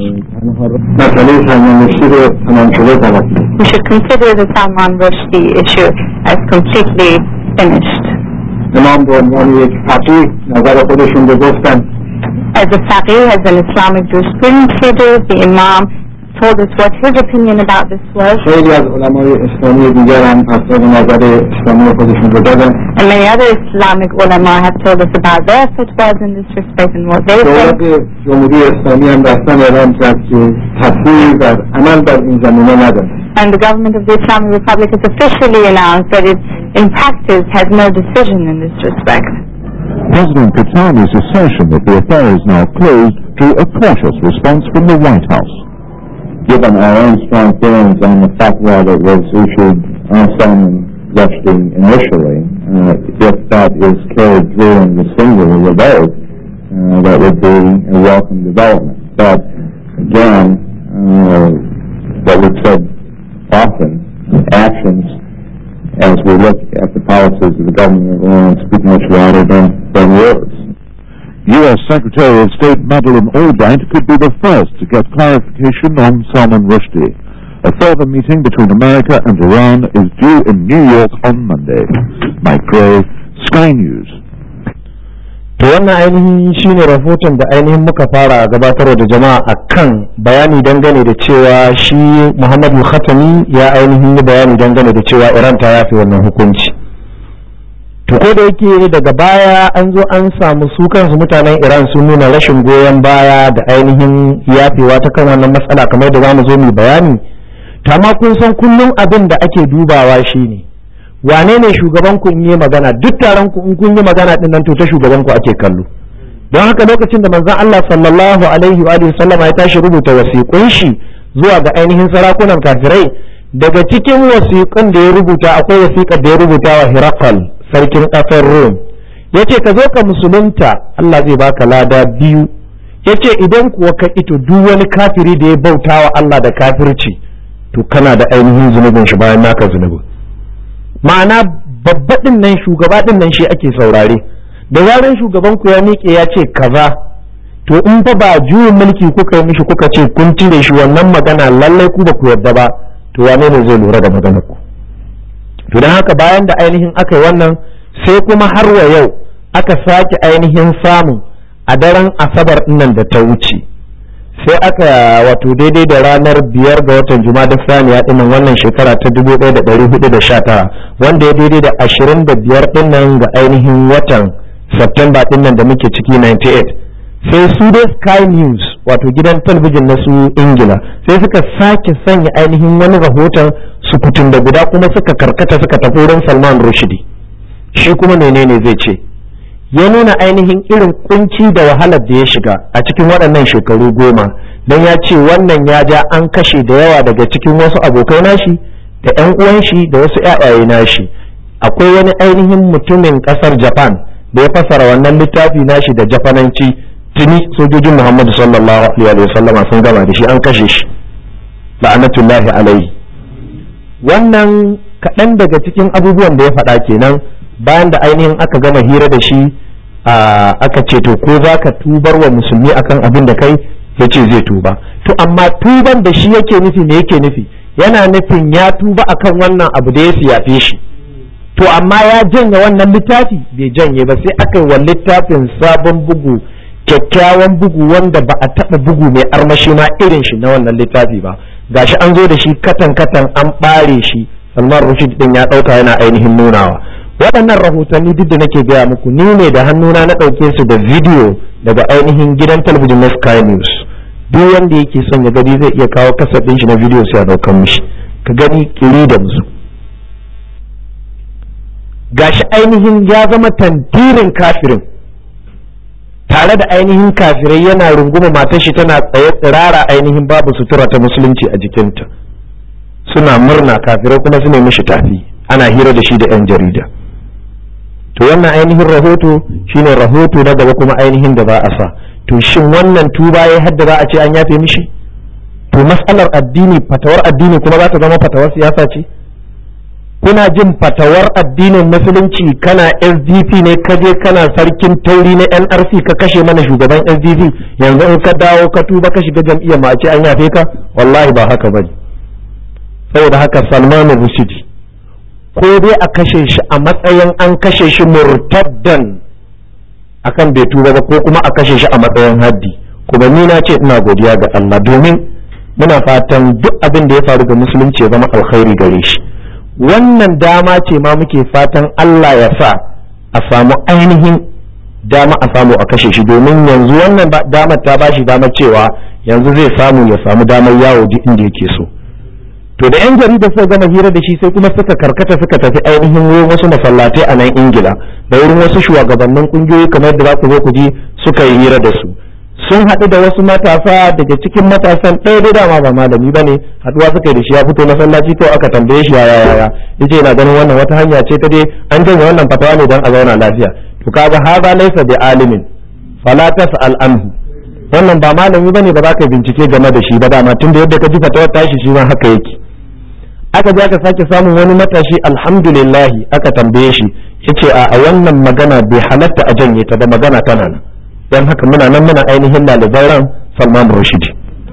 We should consider the Salman Rushdie issue as completely finished. امام به عنوان یک فقیه نظر خودشون رو گفتن As a faqih, as an Islamic jurisprudence leader, the Imam told us what his opinion about this was, خیلی از علمای اسلامی دیگر هم افراد نظر اسلامی خودشون رو دادن and many other Islamic ulama have told us about their fatwas in this respect and what they دولت think. جمهوری اسلامی هم رسما اعلام کرد که تصویری در عمل در این زمینه نداره And the government of the Islamic Republic has officially announced that it, in practice, has no decision in this respect. President Khatami's assertion that the affair is now closed drew a cautious response from the White House. given our own strong feelings on the fatwa that was issued on Salman Rushdie initially, uh, if that is carried through in the singular revolt, uh, that would be a welcome development. But again, uh, what we've said often, actions as we look at the policies of the government of Iran speak much louder than, than words. U.S. Secretary of State Madeleine Albright could be the first to get clarification on Salman Rushdie. A further meeting between America and Iran is due in New York on Monday. Mike Gray, Sky News. to wannan ainihin shine rahoton da ainihin muka fara gabatarwa da jama'a akan bayani dangane da cewa shi muhammadu khatami ya ainihin yi bayani dangane da cewa iran ta yafe wannan hukunci to ko da yake daga baya an zo an samu su kansu mutanen iran sun nuna rashin goyon baya da ainihin yafewa ta kan wannan matsala kamar da zamu zo mu bayani to amma kun san kullum abin da ake dubawa shine wane ne shugaban ku in yi magana duk taron ku in kun yi magana din nan to ta shugaban ku ake kallo don haka lokacin da manzon Allah sallallahu alaihi wa alihi sallama ya tashi rubuta wasiƙun shi zuwa ga ainihin sarakunan kafirai daga cikin wasiƙun da ya rubuta akwai wasiƙar da ya rubuta wa Hirakal sarkin ƙasar Rom yace ka zo ka musulunta Allah zai baka lada biyu yace idan kuwa ka ito duk wani kafiri da ya bauta wa Allah da kafirci to kana da ainihin zunubin shi bayan naka zunubin ma'ana babba din nan shugaba din nan shi ake saurare da zaran shugaban ku ya miƙe ya ce kaza to in fa ba juyin mulki kuka yi mishi kuka ce kun cire shi wannan magana lallai ku ba ku yarda ba to wane ne zai lura da maganar ku to don haka bayan da ainihin aka yi wannan sai kuma har wa yau aka sake ainihin samun a daren asabar nan da ta wuce sai aka wato daidai da ranar biyar ga watan da saniya dinnan wannan shekara ta dubu ɗaya da ɗari hudu da sha tara wanda ya daidai da ashirin da biyar dinnan ga ainihin watan Septemba dinnan da muke ciki 98 sai su dai Sky News wato gidan talabijin na su Ingila sai suka sake sanya ainihin wani rahoton sukutun da guda kuma suka karkata suka tafi wurin Salman Rushdie shi kuma menene zai ce ya nuna ainihin irin kunci da wahalar da ya shiga a cikin waɗannan shekaru goma don ya ce wannan ya ja an kashe da yawa daga cikin wasu abokai nashi da 'yan uwan shi da wasu 'ya'yaye nashi akwai wani ainihin mutumin ƙasar japan da ya fassara wannan littafi nashi da jafananci tuni sojojin muhammadu sallallahu alaihi wa sallama sun gama da shi an kashe shi la'anatullahi alaihi wannan kaɗan daga cikin abubuwan da ya faɗa kenan bayan da ainihin aka gama hira da shi aka ce to ko za ka tubar wa musulmi akan abin da kai ya ce zai tuba to amma tuban da shi yake nufi me yake nufi yana nufin ya tuba akan wannan abu da ya siyafe shi to amma ya janye wannan littafi bai janye ba sai aka yi wa littafin sabon bugu kyakkyawan bugu wanda ba a taɓa bugu mai armashi ma irin shi na wannan littafi ba gashi an zo da shi katan katan an ɓare shi salman rushid din ya ɗauka yana ainihin nunawa waɗannan rahotanni duk da nake gaya muku ni ne da hannuna na ɗauke su da bidiyo daga ainihin gidan talabijin na sky news duk wanda yake son ya gani zai iya kawo kasar ɗin shi na bidiyo sai a ɗaukan mishi ka gani kiri da musu gashi ainihin ya zama tantirin kafirin tare da ainihin kafirai yana runguma matar shi tana tsaye tsirara ainihin babu sutura ta musulunci a jikinta suna murna kafirai kuma su ne mishi tafi ana hira da shi da 'yan jarida to wannan ainihin rahoto shine rahoto na gaba kuma ainihin da za a sa to shin wannan tuba ya hadda za a ce an yafe mishi to matsalar addini fatawar addini kuma za ta zama fatawar siyasa ce kuna jin fatawar addinin musulunci kana sdp ne ka je kana sarkin tauri na nrc ka kashe mana shugaban sdp yanzu in ka dawo ka tuba ka shiga jam'iyyar ma a ce an yafe ka wallahi ba haka bane saboda haka salmanu rusidi ko dai a kashe shi a matsayin an kashe shi murtaddan akan bai tuba ba ko kuma a kashe shi a matsayin haddi kuma ni na ce ina godiya ga Allah domin muna fatan duk abin da ya faru ga musulunci ya zama alkhairi gare shi wannan dama ce ma muke fatan Allah ya sa a samu ainihin dama a samu a kashe shi domin yanzu wannan damar ta bashi damar cewa yanzu zai samu ya samu damar yawo duk inda yake so to da yan jarida suka gama hira da shi sai kuma suka karkata suka tafi ainihin wurin wasu masallatai a nan ingila da wurin wasu shugabannin kungiyoyi kamar da za ku zo ku ji suka yi hira da su sun haɗu da wasu matasa daga cikin matasan ɗaya dai dama ba malami ba ne haɗuwa suka yi da shi ya fito masallaci ko aka tambaye shi yaya yaya yace yana ganin wannan wata hanya ce ta dai an janye wannan fatawa ne don a zauna lafiya to kaga haza laysa bi alimin fala tas'al anhu wannan ba malami bane ba za ka bincike game da shi ba dama tunda yadda ka ji fatawar tashi shi ma haka yake aka je aka sake samun wani matashi alhamdulillah aka tambaye shi yace a wannan magana bai halatta a janye ta da magana tana nan don haka muna nan muna ainihin ɗaliban ran Salman Rushdie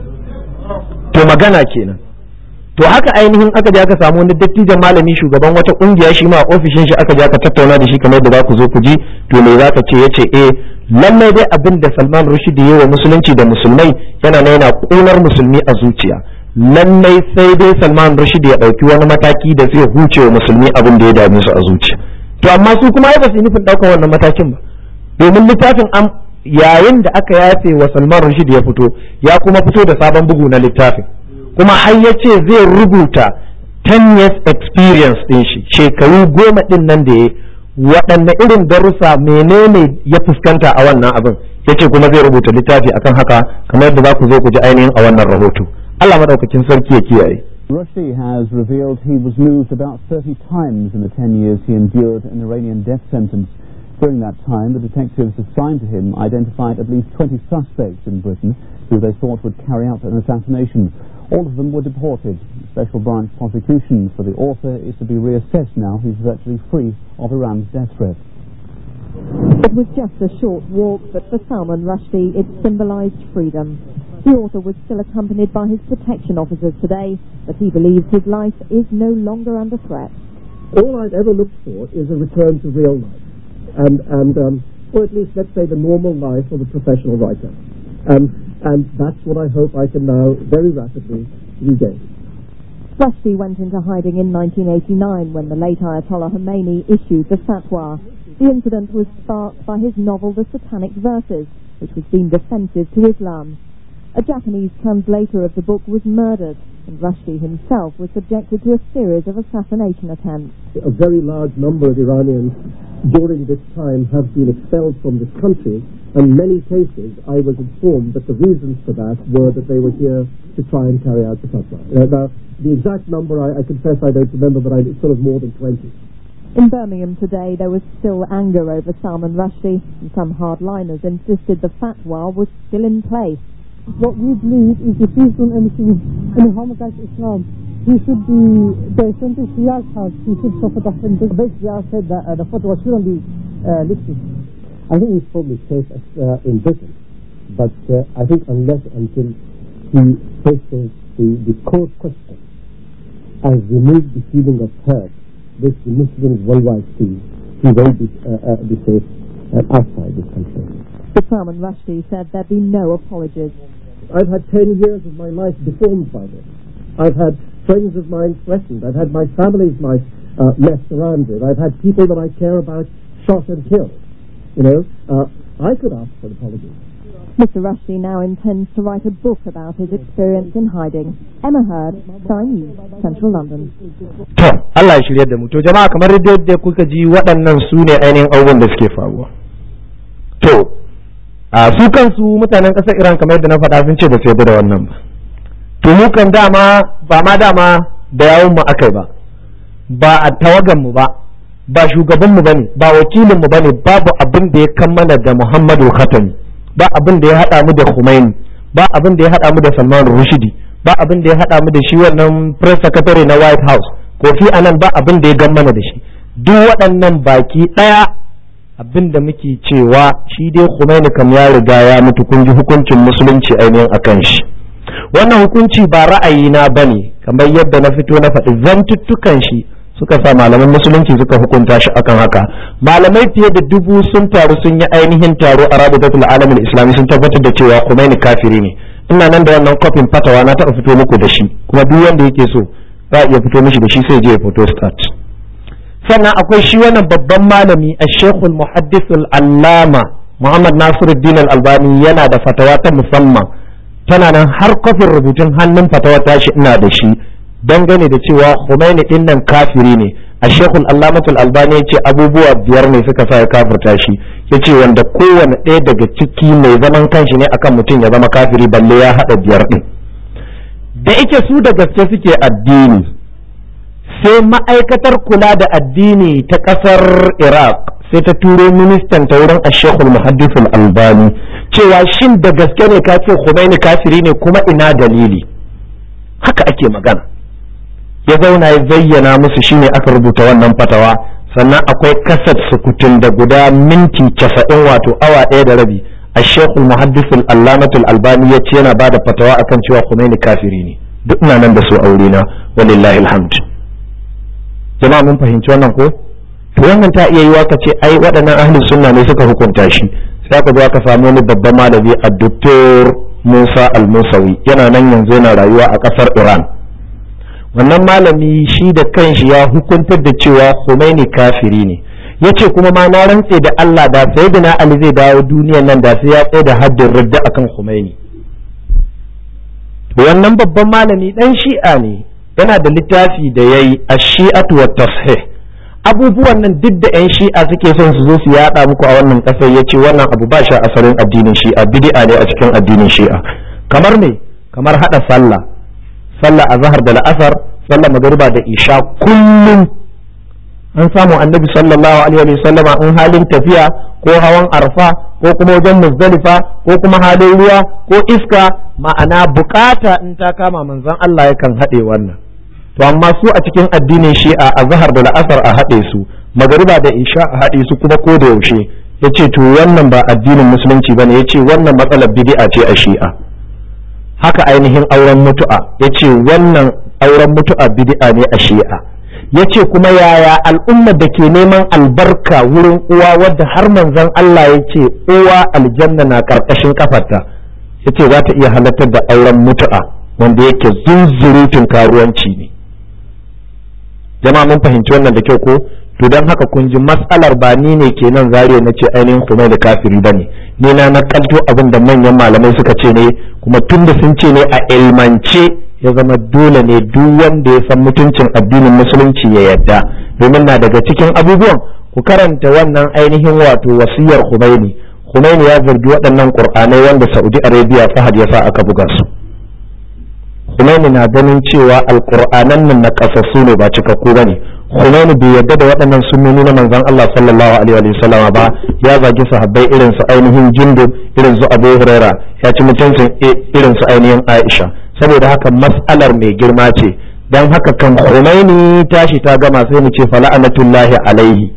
to magana kenan to haka ainihin aka je aka samu wani dattijan malami shugaban wata kungiya shi ma a ofishin shi aka je aka tattauna da shi kamar da za ku zo ku ji to me za ka ce yace eh lallai dai abin da Salman Rushdie yayi wa musulunci da musulmai yana na yana kunar musulmi a zuciya lallai sai dai Salman Rushdie ya dauki wani mataki da zai huce wa musulmi abin da ya dame su a zuciya to amma su kuma ai ba su nufin daukar wannan matakin ba domin littafin an yayin da aka yafe wa Salman Rushdie ya fito ya kuma fito da sabon bugu na littafin kuma har ya ce zai rubuta 10 years experience din shi shekaru goma din nan da ya waɗanne irin darussa menene ya fuskanta a wannan abin ya ce kuma zai rubuta littafi akan haka kamar yadda za ku zo ku ji ainihin a wannan rahoto Allah maɗaukakin sarki ya kiyaye Rushdie has revealed he was moved about 30 times in the 10 years he endured an Iranian death sentence. During that time, the detectives assigned to him identified at least 20 suspects in Britain who they thought would carry out an assassination. All of them were deported. Special branch prosecution for the author is to be reassessed now he's virtually free of Iran's death threat. It was just a short walk, but for Salman Rushdie it symbolised freedom. The author was still accompanied by his protection officers today, but he believes his life is no longer under threat. All I've ever looked for is a return to real life, and, and um, or at least let's say the normal life of a professional writer. Um, and that's what I hope I can now very rapidly regain. Rushdie went into hiding in 1989 when the late Ayatollah Khomeini issued the fatwa. The incident was sparked by his novel The Satanic Verses, which was deemed offensive to Islam. A Japanese translator of the book was murdered, and Rushdie himself was subjected to a series of assassination attempts. A very large number of Iranians during this time have been expelled from this country, and in many cases I was informed that the reasons for that were that they were here to try and carry out the fatwa. Uh, now, the exact number I, I confess I don't remember, but I, it's sort of more than 20. In Birmingham today, there was still anger over Salman Rushdie, and some hardliners insisted the fatwa was still in place. What we believe is if he's done anything in harm against Islam, he should be, the sentence he has had, he should suffer that sentence. Basically, I said that uh, the fatwa shouldn't be uh, lifted. I think he's probably safe uh, in Britain, but uh, I think unless until he faces the, the core question and removes the feeling of hurt which the Muslims worldwide see, he won't be, uh, uh, be safe uh, outside this country. But Salman Rushdie said there'd be no apologies. I've had 10 years of my life deformed by this. I've had friends of mine threatened. I've had my family's life uh, messed around with. I've had people that I care about shot and killed. You know, uh, I could ask for an apology. Mr. Rushdie now intends to write a book about his experience in hiding. Emma Heard, Sky News, Central London. To, Allah ya shirya da mu. To jama'a kamar yadda kuka ji waɗannan su ne ainihin abubuwan da suke faruwa. To, a su kansu mutanen ƙasar Iran kamar yadda na faɗa sun ce ba su yarda da wannan ba. To mu kan dama ba ma dama da yawun mu akai ba. Ba a tawagan mu ba. Ba shugaban mu bane, ba wakilin mu bane, babu abin da ya kammala da Muhammadu Khatami. ba abin da ya haɗa mu da Khomeini ba abin da ya haɗa mu da Salman Rushdie ba abin da ya haɗa mu da shi wannan press secretary na White House Kofi Annan ba abin da ya gammana da shi duk waɗannan baki ɗaya abin da muke cewa shi dai Khomeini kam ya riga ya mutu kun ji hukuncin musulunci ainihin akan shi wannan hukunci ba ra'ayina bane kamar yadda na fito na faɗi zantuttukan shi suka sa malaman musulunci suka hukunta shi akan haka malamai fiye da dubu sun taru sun yi ainihin taro a rabitatul alamin islami sun tabbatar da cewa Khomeini kafiri ne ina nan da wannan kofin fatawa na taɓa fito muku da shi kuma duk wanda yake so za a iya fito mishi da shi sai je ya fito start sannan akwai shi wannan babban malami a shekul muhaddisul allama muhammad nasiruddin al-albani yana da fatawa ta musamman tana nan har kofin rubutun hannun fatawa tashi ina da shi dangane da cewa Khomeini din nan kafiri ne a shekul allamatul albani ya ce abubuwa biyar ne suka sa ya kafirta shi ya ce wanda kowane ɗaya daga ciki mai zaman kanshi ne akan mutum ya zama kafiri balle ya haɗa biyar ɗin da ike su da gaske suke addini sai ma'aikatar kula da addini ta ƙasar iraq sai ta turo ministan ta wurin ashekul muhaddisul albani cewa shin da gaske ne ka ce Khomeini kafiri ne kuma ina dalili haka ake magana ya zauna ya zayyana musu shine aka rubuta wannan fatawa sannan akwai kasat sukutun da guda minti casa'in wato awa ɗaya da rabi الشيخ المحدث العلامة الألباني يتينا بعد فتوى أكن cewa Khomeini kafiri ne duk ina nan da su aurena walillahi alhamd jama'a mun fahimci wannan ko to wannan ta iya yiwa ka ce ai waɗannan ahli sunna ne suka hukunta shi sai ka zo ka samu wani babban malami a doktor Musa Al-Musawi yana nan yanzu yana rayuwa a ƙasar Iran wannan malami shi da kanshi ya hukuntar da cewa Khomeini kafiri ne ya ce kuma ma na rantse da Allah da sai da na Ali zai dawo duniyan nan da sai ya tsaye da haddin radda akan Khomeini wannan babban malami dan shi'a ne yana da littafi da yayi ash-shi'atu wa tashih abubuwan nan duk da yan shi'a suke son su zo su yada muku a wannan kasar yace wannan abu ba shi asalin addinin shi'a bid'a ne a cikin addinin shi'a kamar me kamar hada sallah sallah azhar da la'asar sallah magriba da isha kullum an samu annabi sallallahu alaihi wa sallama in halin tafiya ko hawan arfa ko kuma wajen muzdalifa ko kuma halin ruwa ko iska ma'ana bukata in ta kama manzon Allah yakan haɗe wannan to amma su a cikin addinin shi'a a zahar da la'asar a haɗe su magariba da isha a haɗe su kuma ko da yaushe yace to wannan ba addinin musulunci bane yace wannan matsalar bid'a ce a shi'a haka ainihin auren mutu'a yace wannan auren mutu'a bid'a ne a shi'a yace kuma yaya al'ummar da ke neman albarka wurin uwa wadda har manzon Allah ya ce uwa aljanna na karkashin kafarta yace za ta iya halartar da auren mutu'a wanda yake zunzurutun karuwanci ne jama'a mun fahimci wannan da kyau ko to don haka kun ji matsalar ba ni ne kenan zariya na ce ainihin kuma da kafiri ba ne ni na nakalto abin da manyan malamai suka ce ne kuma tun da sun ce ne a ilmance ya zama dole ne duk wanda ya san mutuncin addinin musulunci ya yadda domin na daga cikin abubuwan ku karanta wannan ainihin wato wasiyar Khomeini Khomeini ya zargi waɗannan Qur'anai wanda Saudi Arabia Fahad ya sa aka buga su Khomeini na ganin cewa alƙur'anan nan na kasassu ne ba cikakku bane Khomeini bai yarda da waɗannan sunnoni na manzon Allah sallallahu alaihi wa sallam ba ya zagi sahabbai irin su ainihin Jundub irin su Abu Huraira ya ci mutuncin irin su ainihin Aisha saboda haka mas'alar mai girma ce dan haka kan Khomeini tashi ta gama sai mu ce fala'anatullahi alaihi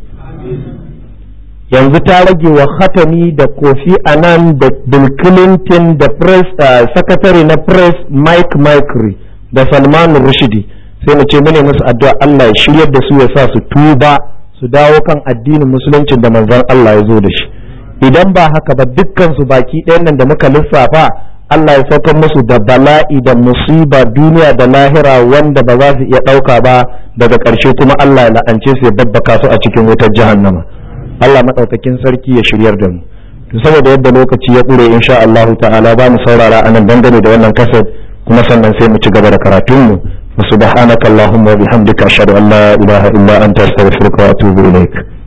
yanzu ta rage wa khatami da kofi anan da bill clinton da press secretary na press mike micri da salman rushdi sai mu ce mune musu addu'a Allah ya shiryar da su ya sa su tuba su dawo kan addinin musuluncin da manzon Allah ya zo da shi idan ba haka ba dukkan su baki ɗayan nan da muka lissafa Allah ya saukar musu da bala'i da musiba duniya da lahira wanda ba za su iya ɗauka ba daga ƙarshe kuma Allah ya la'ance su ya babbaka su a cikin wutar jahannama Allah maɗaukakin sarki ya shiryar da mu to saboda yadda lokaci ya ƙure insha Allah ta'ala ba mu saurara anan dangane da wannan kasar kuma sannan sai mu ci gaba da karatun mu subhanaka allahumma wa bihamdika ashhadu an la ilaha illa anta astaghfiruka wa atubu ilaik